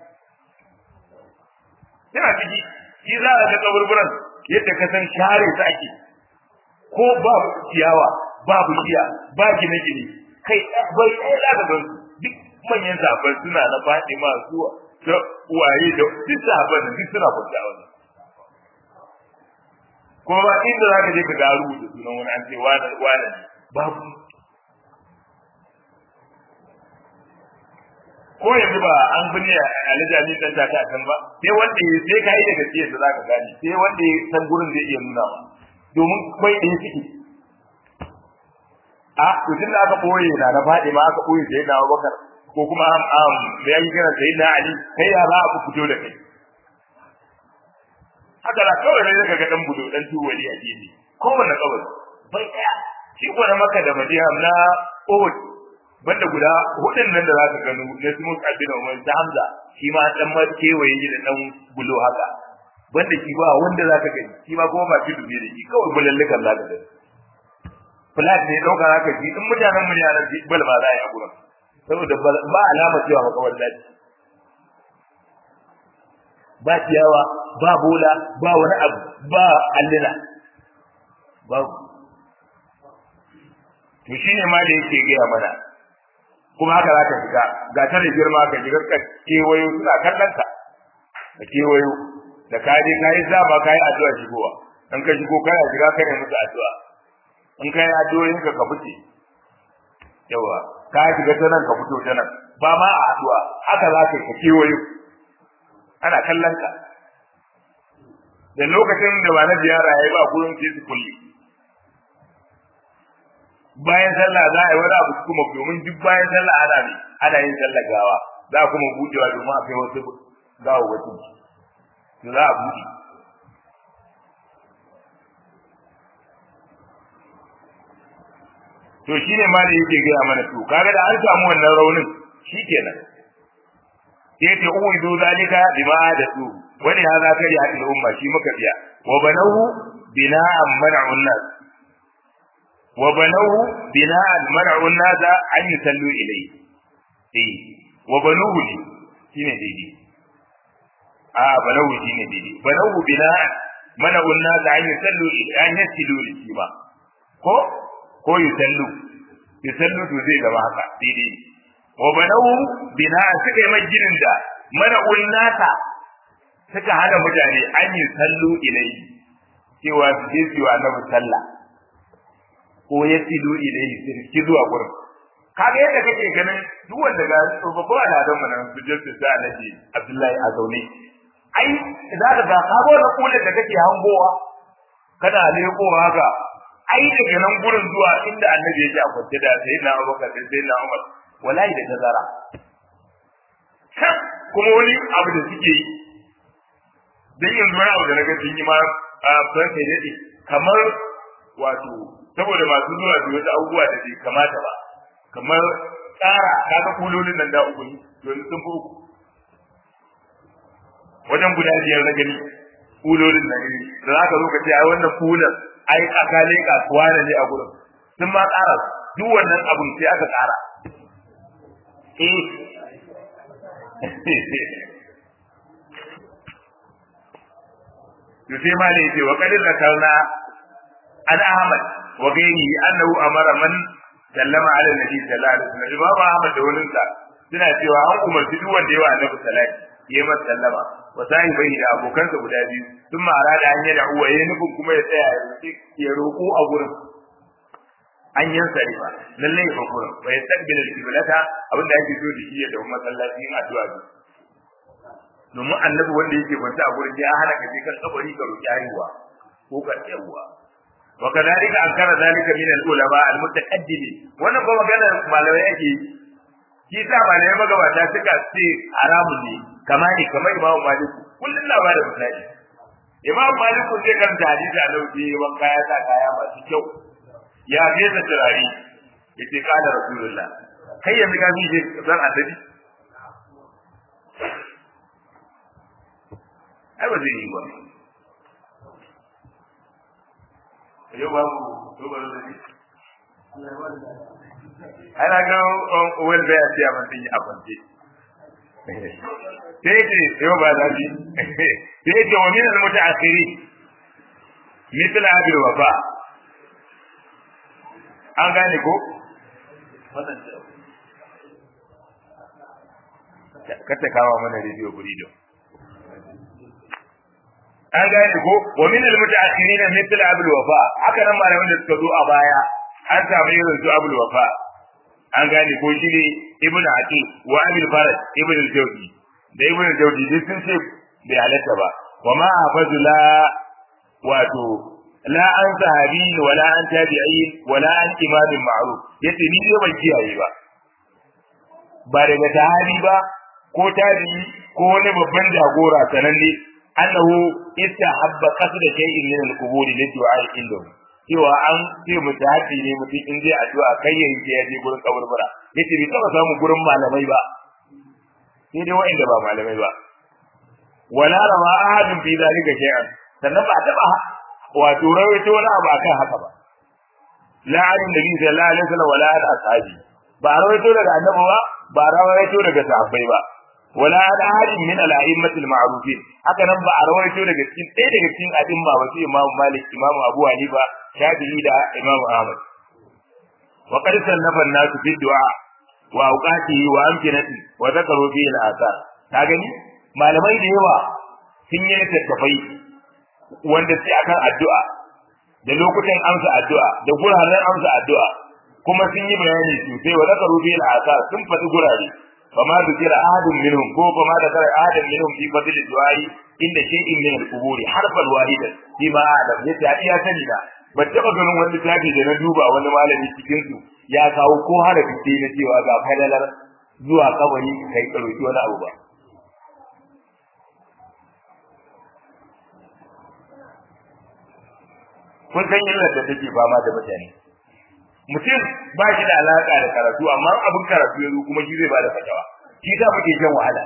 yana ciki shi za a ga kaburburan yadda ka san share su ake ko ba ciyawa ba bishiya ba gine-gine kai bai ɗaya za ka gan su duk manyan zaɓar suna na faɗi masu da uwaye da duk zaɓar da duk suna kwanta wani kuma ba inda za ka je ka ga rubuta sunan wani an ce wane wane ne babu ko yanzu ba an binne alijami dan ta ta kan ba sai wanda ya sai kai da gaskiya da zaka gani sai wanda ya san gurin zai iya nuna ma domin kai ɗaya ciki a to tun da aka boye na na faɗi ma aka boye sai na Abubakar ko kuma am am da yayi kira sai na Ali kai ya za a fito da kai haka da kawai ne zaka ga dan budo dan tuwali a gefe kowanne kawai bai ɗaya shi ko na Makka da Madina na Uhud banda guda hudun nan da za ka gano na su muka bin Umar ta Hamza shi ma dan ma kewaye shi da dan bulo haka banda shi ba wanda za ka gani shi ma kuma ba shi dubi da shi kawai bulallukan za ka gani flat ne dauka za ka ji in mutanen mu ne a nan bal ba za a yi a gurin saboda ba alama cewa makawar daji ba ciyawa ba bola ba wani abu ba allina babu to shine ma da yake gaya mana kuma haka za ka shiga ga ta da girma ka shiga ka kewayo suna kallon ka ka kewayo da ka je ka yi zaba ka yi addu'a shigowa in ka shigo kana shiga ka ne musu addu'a in ka yi addu'o'in ka ka fice yawa ka shiga ta nan ka fito ta nan ba ma a addu'a haka za ka kewayo ana kallon ka da lokacin da ba na ziyara ya yi ba gurin sai su kulle bayan sallah za a yi wani abu kuma domin duk bayan sallah ana ne ana yin sallah gawa za a kuma budewa domin a kai wasu gawa wasu to za a bude to shine ma da yake gaya mana to kaga da an samu wannan raunin shikenan sai ta uwidu zalika bima da su wani hada kari hadin umma shi muka biya wa banahu bina'an man'un nas wa banahu bina'an man'un nas an yusallu ilayhi eh wa banuhu ne shine daidai a banahu shine daidai banahu bina'an man'un nas an yusallu an yusallu shi ba ko ko yusallu yusallu to zai zama haka daidai wa banawu bina suka yi majinin da mana unnata suka hana mutane an yi sallu ilai cewa su je su yi wa annabi sallah ko ya silu ilai su ki zuwa gurin kaga yadda kake ganin duk wanda ga babban al'adun mu nan su je su sa annabi Abdullahi a zaune ai za ka ga kago da kullun da kake hangowa kana lekowa haka ai daga nan gurin zuwa inda annabi yake a kwance da sayyidina Abubakar da sayyidina Umar wallahi da tazara kuma wani abu da suke yi dan yanzu wani abu da naga sun yi ma a san kai dade kamar wato saboda masu zuwa da wasu abubuwa da bai kamata ba kamar tsara kaga kulolin nan da uku ne yanzu sun fi uku wajen guda biyar na gani kulolin nan ne da za ka zo ka ce ai wannan kulan ai akale kasuwa ne a gurin sun ma tsara duk wannan abun sai aka tsara eh يسمى لي وقد ذكرنا عن احمد وغيره انه امر من سلم على النبي صلى الله عليه وسلم امام احمد da wurinsa suna cewa an umarci duk wanda yawa annabi salati ya masa sallama wa sahibai da abokansa guda biyu sun mara da an yana uwa ya nufin kuma ya tsaya ya roƙo a gurin an yin sarifa lalle ya gurin wa ya tabbila al-qiblata abinda ake so da shi ya da masallacin addu'a domin annabi wanda yake kwanta a gurin ya hana ka je kan kabari ka roki haihuwa ko ka tsayawa wa kadalika ankara zalika min al-ulama al-mutaqaddimin wannan ba magana malamai yake shi sa malamai magabata suka ce haramun ne kamar ni kamar imamu maliku kullun na bada misali imamu maliku zai karanta hadisi a lauki wanka ya sa kaya masu kyau ya fesa turare yace kana rasulullah kai yanzu ka fi zan annabi ai ba zai yi ba yau babu yau ba zai ana ga wani bai a siya man yi a kwance sai ce yau ba za shi sai ce wa min al-muta'akhiri mithla abil wafa an gane ko kata kawo mana rediyo burido an gane ko wa min al mutaakhirin mithl abul wafa haka nan malaman da suka zo a baya an samu irin su abul wafa an gane ko shi ne ibnu aqi wa abul farad ibnu al-jawzi da ibnu al-jawzi duk sun ce bai halatta ba wa ma hafazu la wato la an sahabi wala an tabi'in wala an imamin ma'ruf yace ni dai ban kiyaye ba ba daga sahabi ba ko tabi'i ko wani babban jagora sananne annahu istahabba qasda shay'in min al-qubur li du'a indahu cewa an ce mutahabi ne mutum in zai addu'a kai yayin da ya je gurin kaburbura yace bai taba samu gurin malamai ba sai dai wa'anda ba malamai ba wala rawa ahadun fi zalika shay'an sannan ba taba wato rawaito wani abu akan haka ba la alim nabi sallallahu alaihi wasallam wala al ashabi ba rawaito daga annabi ba ba rawaito daga sahabbai ba wala al ahadin min al a'immatil ma'rufin haka nan ba a rawaito daga cikin ɗaya daga cikin a'imma ba su imamu malik imamu abu hanifa shafi'i da imamu ahmad wa qad sannafa an-nasu fi du'a wa awqatihi wa amkinati wa zakaru fi al-athar ka gani malamai da yawa sun yi tattafai wanda sai akan addu'a da lokutan amsa addu'a da guraren amsa addu'a kuma sun yi bayani sosai wa zakaru bil asar sun faɗi gurare fama zikira ahadun minhum ko fama da kare ahadun minhum fi fadl du'ai inda shay'in min al-quburi harfan wahidan fi ma adam ya ta iya sani da ba taba ganin wani tafi da na duba wani malami cikin su ya kawo ko harafi sai na cewa ga fadalar zuwa kabari kai karoki wani abu ba kun san illar da take fama da mutane mutum ba shi da alaka da karatu amma abin karatu yanzu kuma shi zai bada fatawa shi ta muke shan wahala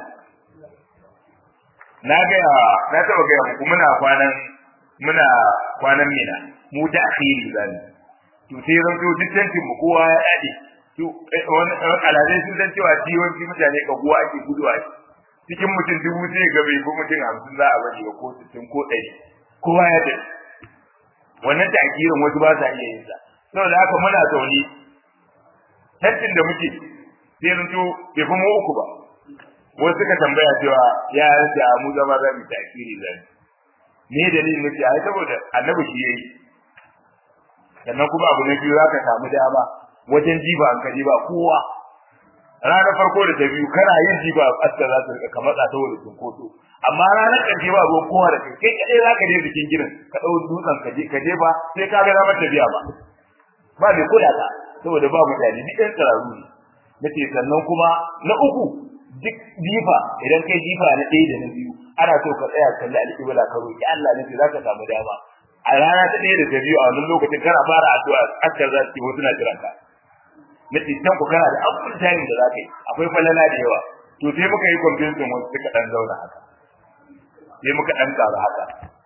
na ga na taba ga muku muna kwanan muna kwanan mina mu ta akhiri zan to sai ran to dukkanin mu kowa ya dade to wani alazai sun san cewa ciwon mutane ka guwa ake guduwa cikin mutum dubu sai ga bai ko mutum hamsin za a bari ba ko sittin ko ɗari kowa ya dade wannan ta'kirin wasu ba sa iya yin sa saboda haka muna zaune tantin da muke sai mun to bai fi mu uku ba wasu suka tambaya cewa ya da mu zama za mu takiri zan ne dalilin nake ai saboda annabi shi yayi sannan kuma abu na biyu zaka samu dama wajen jiba an ka jiba kowa ranar farko da ta biyu kana yin jiba aska za ta rika kamar ta saboda cinkoso amma ranar ƙarshe ba ruwan kowa da kai kai kadai zaka je bikin gidan ka dau dutsen ka je ka je ba sai ka ga ramar tafiya ba ba mai kula ka saboda ba mutane duk ɗan tsararru ne nace sannan kuma na uku duk jifa idan kai jifa na ɗaya da na biyu ana so ka tsaya kalli alƙibla ka roki Allah ne za ka samu dama a rana ta ɗaya da ta biyu a wannan lokacin kana fara addu'a askar za su ce wasu na jiran ka na can ku kana da abun tayin da za ka yi akwai falala da yawa to sai muka yi kwamfiyansin wasu suka ɗan zauna haka sai muka ɗan ƙaru haka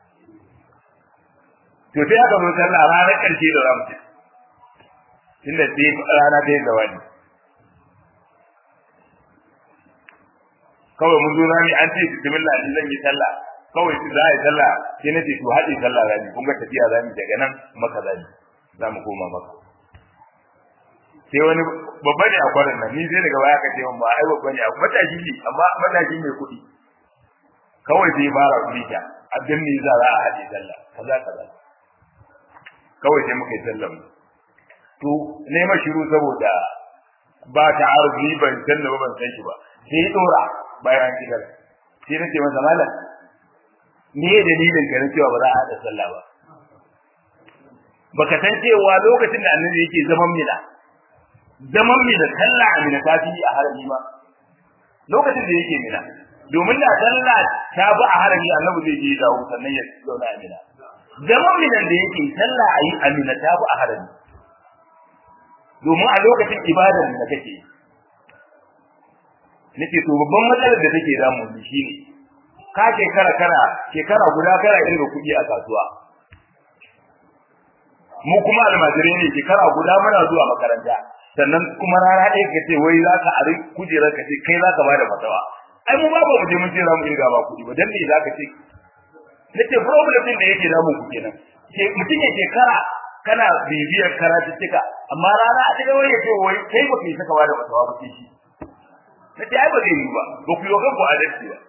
to sai aka zo sallah ranar ƙarshe da zamu ci tunda sai rana ta yi zawani kawai mun zo rami an ce bismillah in zan yi sallah kawai su za a yi sallah sai na ce to haɗe sallah rami kun ga tafiya rami daga nan maka rami za mu koma maka sai wani babba ne a kwanan nan ni sai daga baya ka ce mun ba ai babba ne a matashi ne amma matashi mai kuɗi kawai sai fara kuɗi ta abin ne za a haɗe sallah kaza kaza kawai sai muka yi sallah to nema shiru saboda ba ta arzi ban san da ban san shi ba sai ya dora bayan gidan sai nace masa malam me ya dalilin ka na cewa ba za a haɗa sallah ba baka san cewa lokacin da annabi yake zaman mina zaman mina sallah a mina ta fi a harami ma lokacin da yake mina domin da sallah ta bi a harami annabi zai je dawo sannan ya zauna a mina zaman minan da yake sallah a yi a mina ta bi a harami domin a lokacin ibadar da kake nake to babban matsalar da take damu ni shine ka shekara kana shekara guda kana inda kuɗi a kasuwa mu kuma almajirai ne shekara guda muna zuwa makaranta sannan kuma rana ɗaya ka ce wai za ka ari kujerar ka ce kai za ka bada fatawa ai mu ba ba mu je mun ce za mu irga ba kuɗi ba dan me za ka ce nace problem din da yake damu ku kenan mutum ya shekara kana bibiyar karatuttuka amma rana a cikin wani ya ce wai kai ba kai saka bada fatawa ba sai shi nace ai ba zai yi ba ba ku yi kanku adalci ba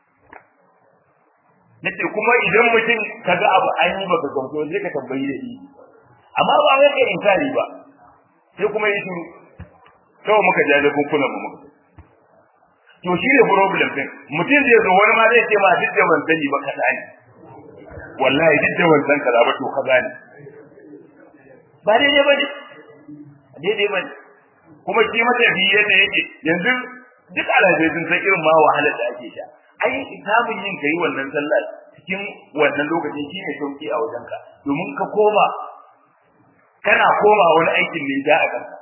nace kuma idan mutum kaga abu an yi baka gamsu sai ka tambayi da shi amma ba wai kai inkari ba sai kuma yi shiru kawai muka ja da kunkunan mu muka to shi ne problem din mutum zai zo wani ma zai ce ma duk da ban sani ba kaza ne wallahi duk da ban san kaza ba to kaza ne ba daidai ba ne daidai ba ne kuma shi matafi yadda yake yanzu duk alhazai sun san irin ma wahalar da ake sha ai samun yin kai wannan sallar cikin wannan lokacin shi ne sauki a wajenka domin ka koma kana koma wani aikin ne da a kanka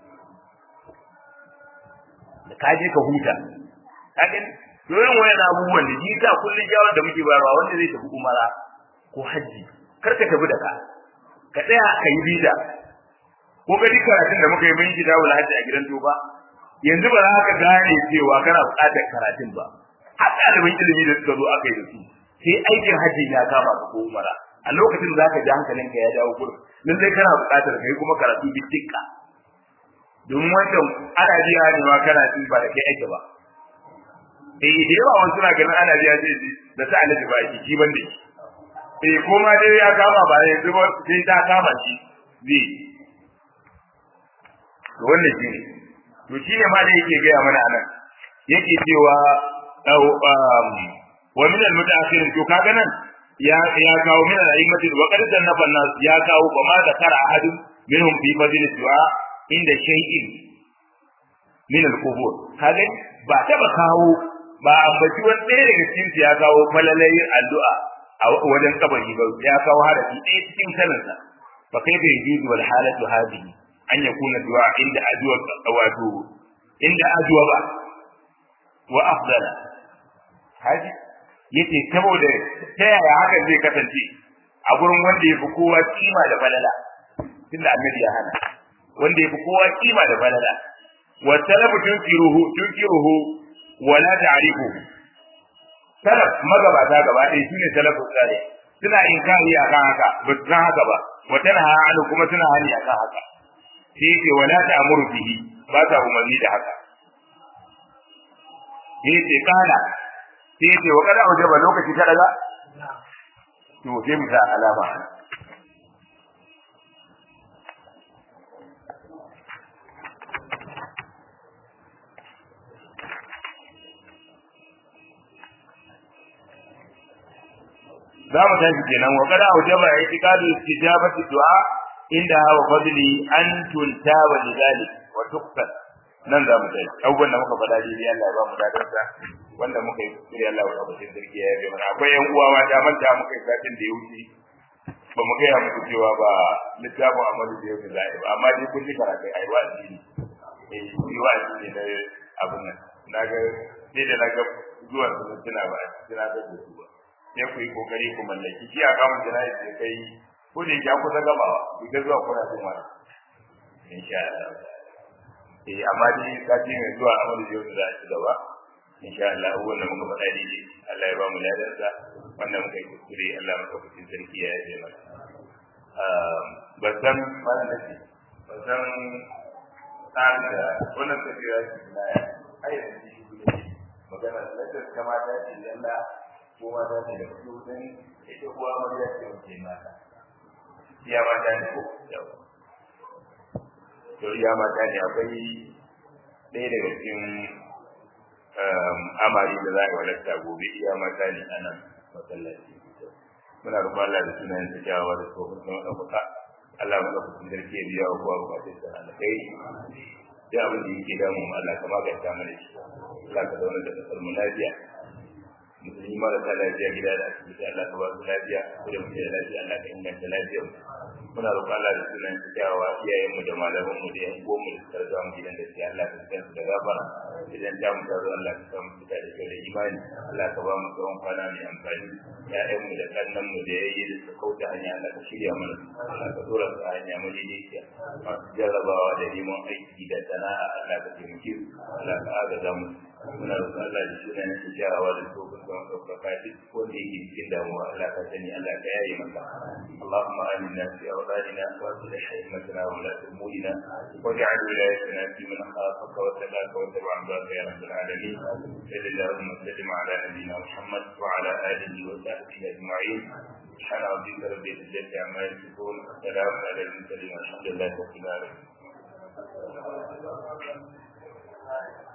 da ka je ka huta kaga yoyin wayan abubuwan da ji ta kullun jawar da muke bayarwa wanda zai tafi umara ko haji kar ka tafi da ka ka tsaya ka yi bida ko ga duk karatun da muka yi mun gida wala haji a gidan toba yanzu ba za ka gane cewa kana buƙatar karatun ba har ɗaliban ilimi da suka zo aka yi da su sai aikin haji ya kama ka ko umara a lokacin za ka ji hankalinka ya dawo gurin nan dai kana buƙatar kai kuma karatu bi tikka domin wancan ana biya ne ma kana ci ba da kai aiki ba eh da yawa wani suna ganin ana biya sai da ta alaji ba shi shi ban da shi eh ko ma dai ya kama ba yanzu ba sai ta kama shi zai to wannan shi ne to shi ne ma da yake gaya mana anan yake cewa wa min al-mutaakhirin to kaga nan ya ya kawo min al-aimati wa qad sannafa nas ya kawo ba ma da kara ahadun minhum fi fadl du'a inda shay'in min al-qubur kaga ba ta ba kawo ba ambaci wani ɗaya daga cikin ya kawo falalayin addu'a a wajen kabari ba ya kawo harafi ɗaya cikin sanarsa fa kai bai juzu wal halatu hadihi an yakuna du'a inda addu'a wato inda addu'a ba wa afdala haji yace saboda ta yaya hakan zai kasance a gurin wanda yafi kowa kima da falala tunda annabi ya hana wanda yafi kowa kima da falala wa talabu tunkiruhu tunkiruhu wa la ta'rifuhu salaf magabata gaba ɗaya shine salafu salih suna inkari akan haka ba su san haka ba wa tanha anu kuma suna hani akan haka sai yake wa la ta'muru bihi ba ta umarni da haka yace kana sai yace wa kada aujaba lokaci ta daga to sai mu sa alama za mu tashi kenan wa kada aujaba i'tiqadu istijabati du'a inda wa fadli an tuntaba lidalik wa tuqtal nan za mu tashi abubuwan da muka faɗa dai Allah ya ba mu dadarsa wanda muka yi kuskure Allah ya ba sarki ya yi mana akwai yan uwa ma da manta muka yi satin da ya wuce ba mu gaya muku cewa ba littafin amalu da yau za a yi ba amma dai kun ji karatu a yi wa'azi ne eh yi wa'azi ne na abin nan na ga sai da na ga zuwan su tuna ba tuna da su ba sai ku yi kokari ku mallaki shi a kamun jana'i da kai ko da ya kusa gabawa ku ga zuwa kuna jin wani insha Allah eh amma dai sati mai zuwa amalu da yau za a ci gaba insha Allah abubuwan da muka faɗa daidai Allah ya ba mu ladarsa wannan muka yi kuskure Allah maka kucin sarki ya yi mana ba san mana da shi ba san tsarin da wannan tafiya shi na ya ayyana shi magana da ta mata ce yalla ko mata ce da su dan ita kuwa mariya ce mace mata iya mata ne ko yawa to iya mata ne akwai ɗaya daga cikin amari da za a yi walatta gobe iya mata ne a nan masallaci muna roƙon Allah da sunayen sa kyawawa da tsohon sun ɗaukaka Allah mu ɗauka sun zarke biya wa kowa bukatun sa alakai da abin da yake damu Allah ka maganta mana shi Allah ka zauna da kasar mu lafiya musulmi marasa lafiya gida da asibiti Allah ka ba su lafiya ko da muke da lafiya Allah ka inganta lafiyar muna roƙon Allah da sunan su kyawawa iyayen mu da malaman mu da yan uwan mu da suka rasa mu gidan gaskiya Allah ka san su da gafara idan ta mu tazo Allah ka san mu fita da kyau da imani Allah ka ba mu tsawon kwana mai amfani ya'yan mu da kannan mu da yayi da suka kauta hanya Allah ka shirya mana Allah ka dora su a hanya mu daidaiciya masu jarrabawa da neman aiki da sana'a Allah ka taimake su Allah ka agaza mu muna roƙon Allah da sunan su kyawawa da tsohon sun ɗaukaka duk wanda yake cikin damuwa Allah ka sani Allah ka yaye masa اللهم آمنا في أوطاننا وأصلح أئمتنا وولاة أمورنا واجعل ولايتنا في من خافك واتقاك واتبع رضاك يا رب العالمين صل اللهم وسلم على نبينا محمد وعلى آله وصحبه أجمعين سبحان ربك رب العزة عما يصفون وسلام على المرسلين والحمد لله رب العالمين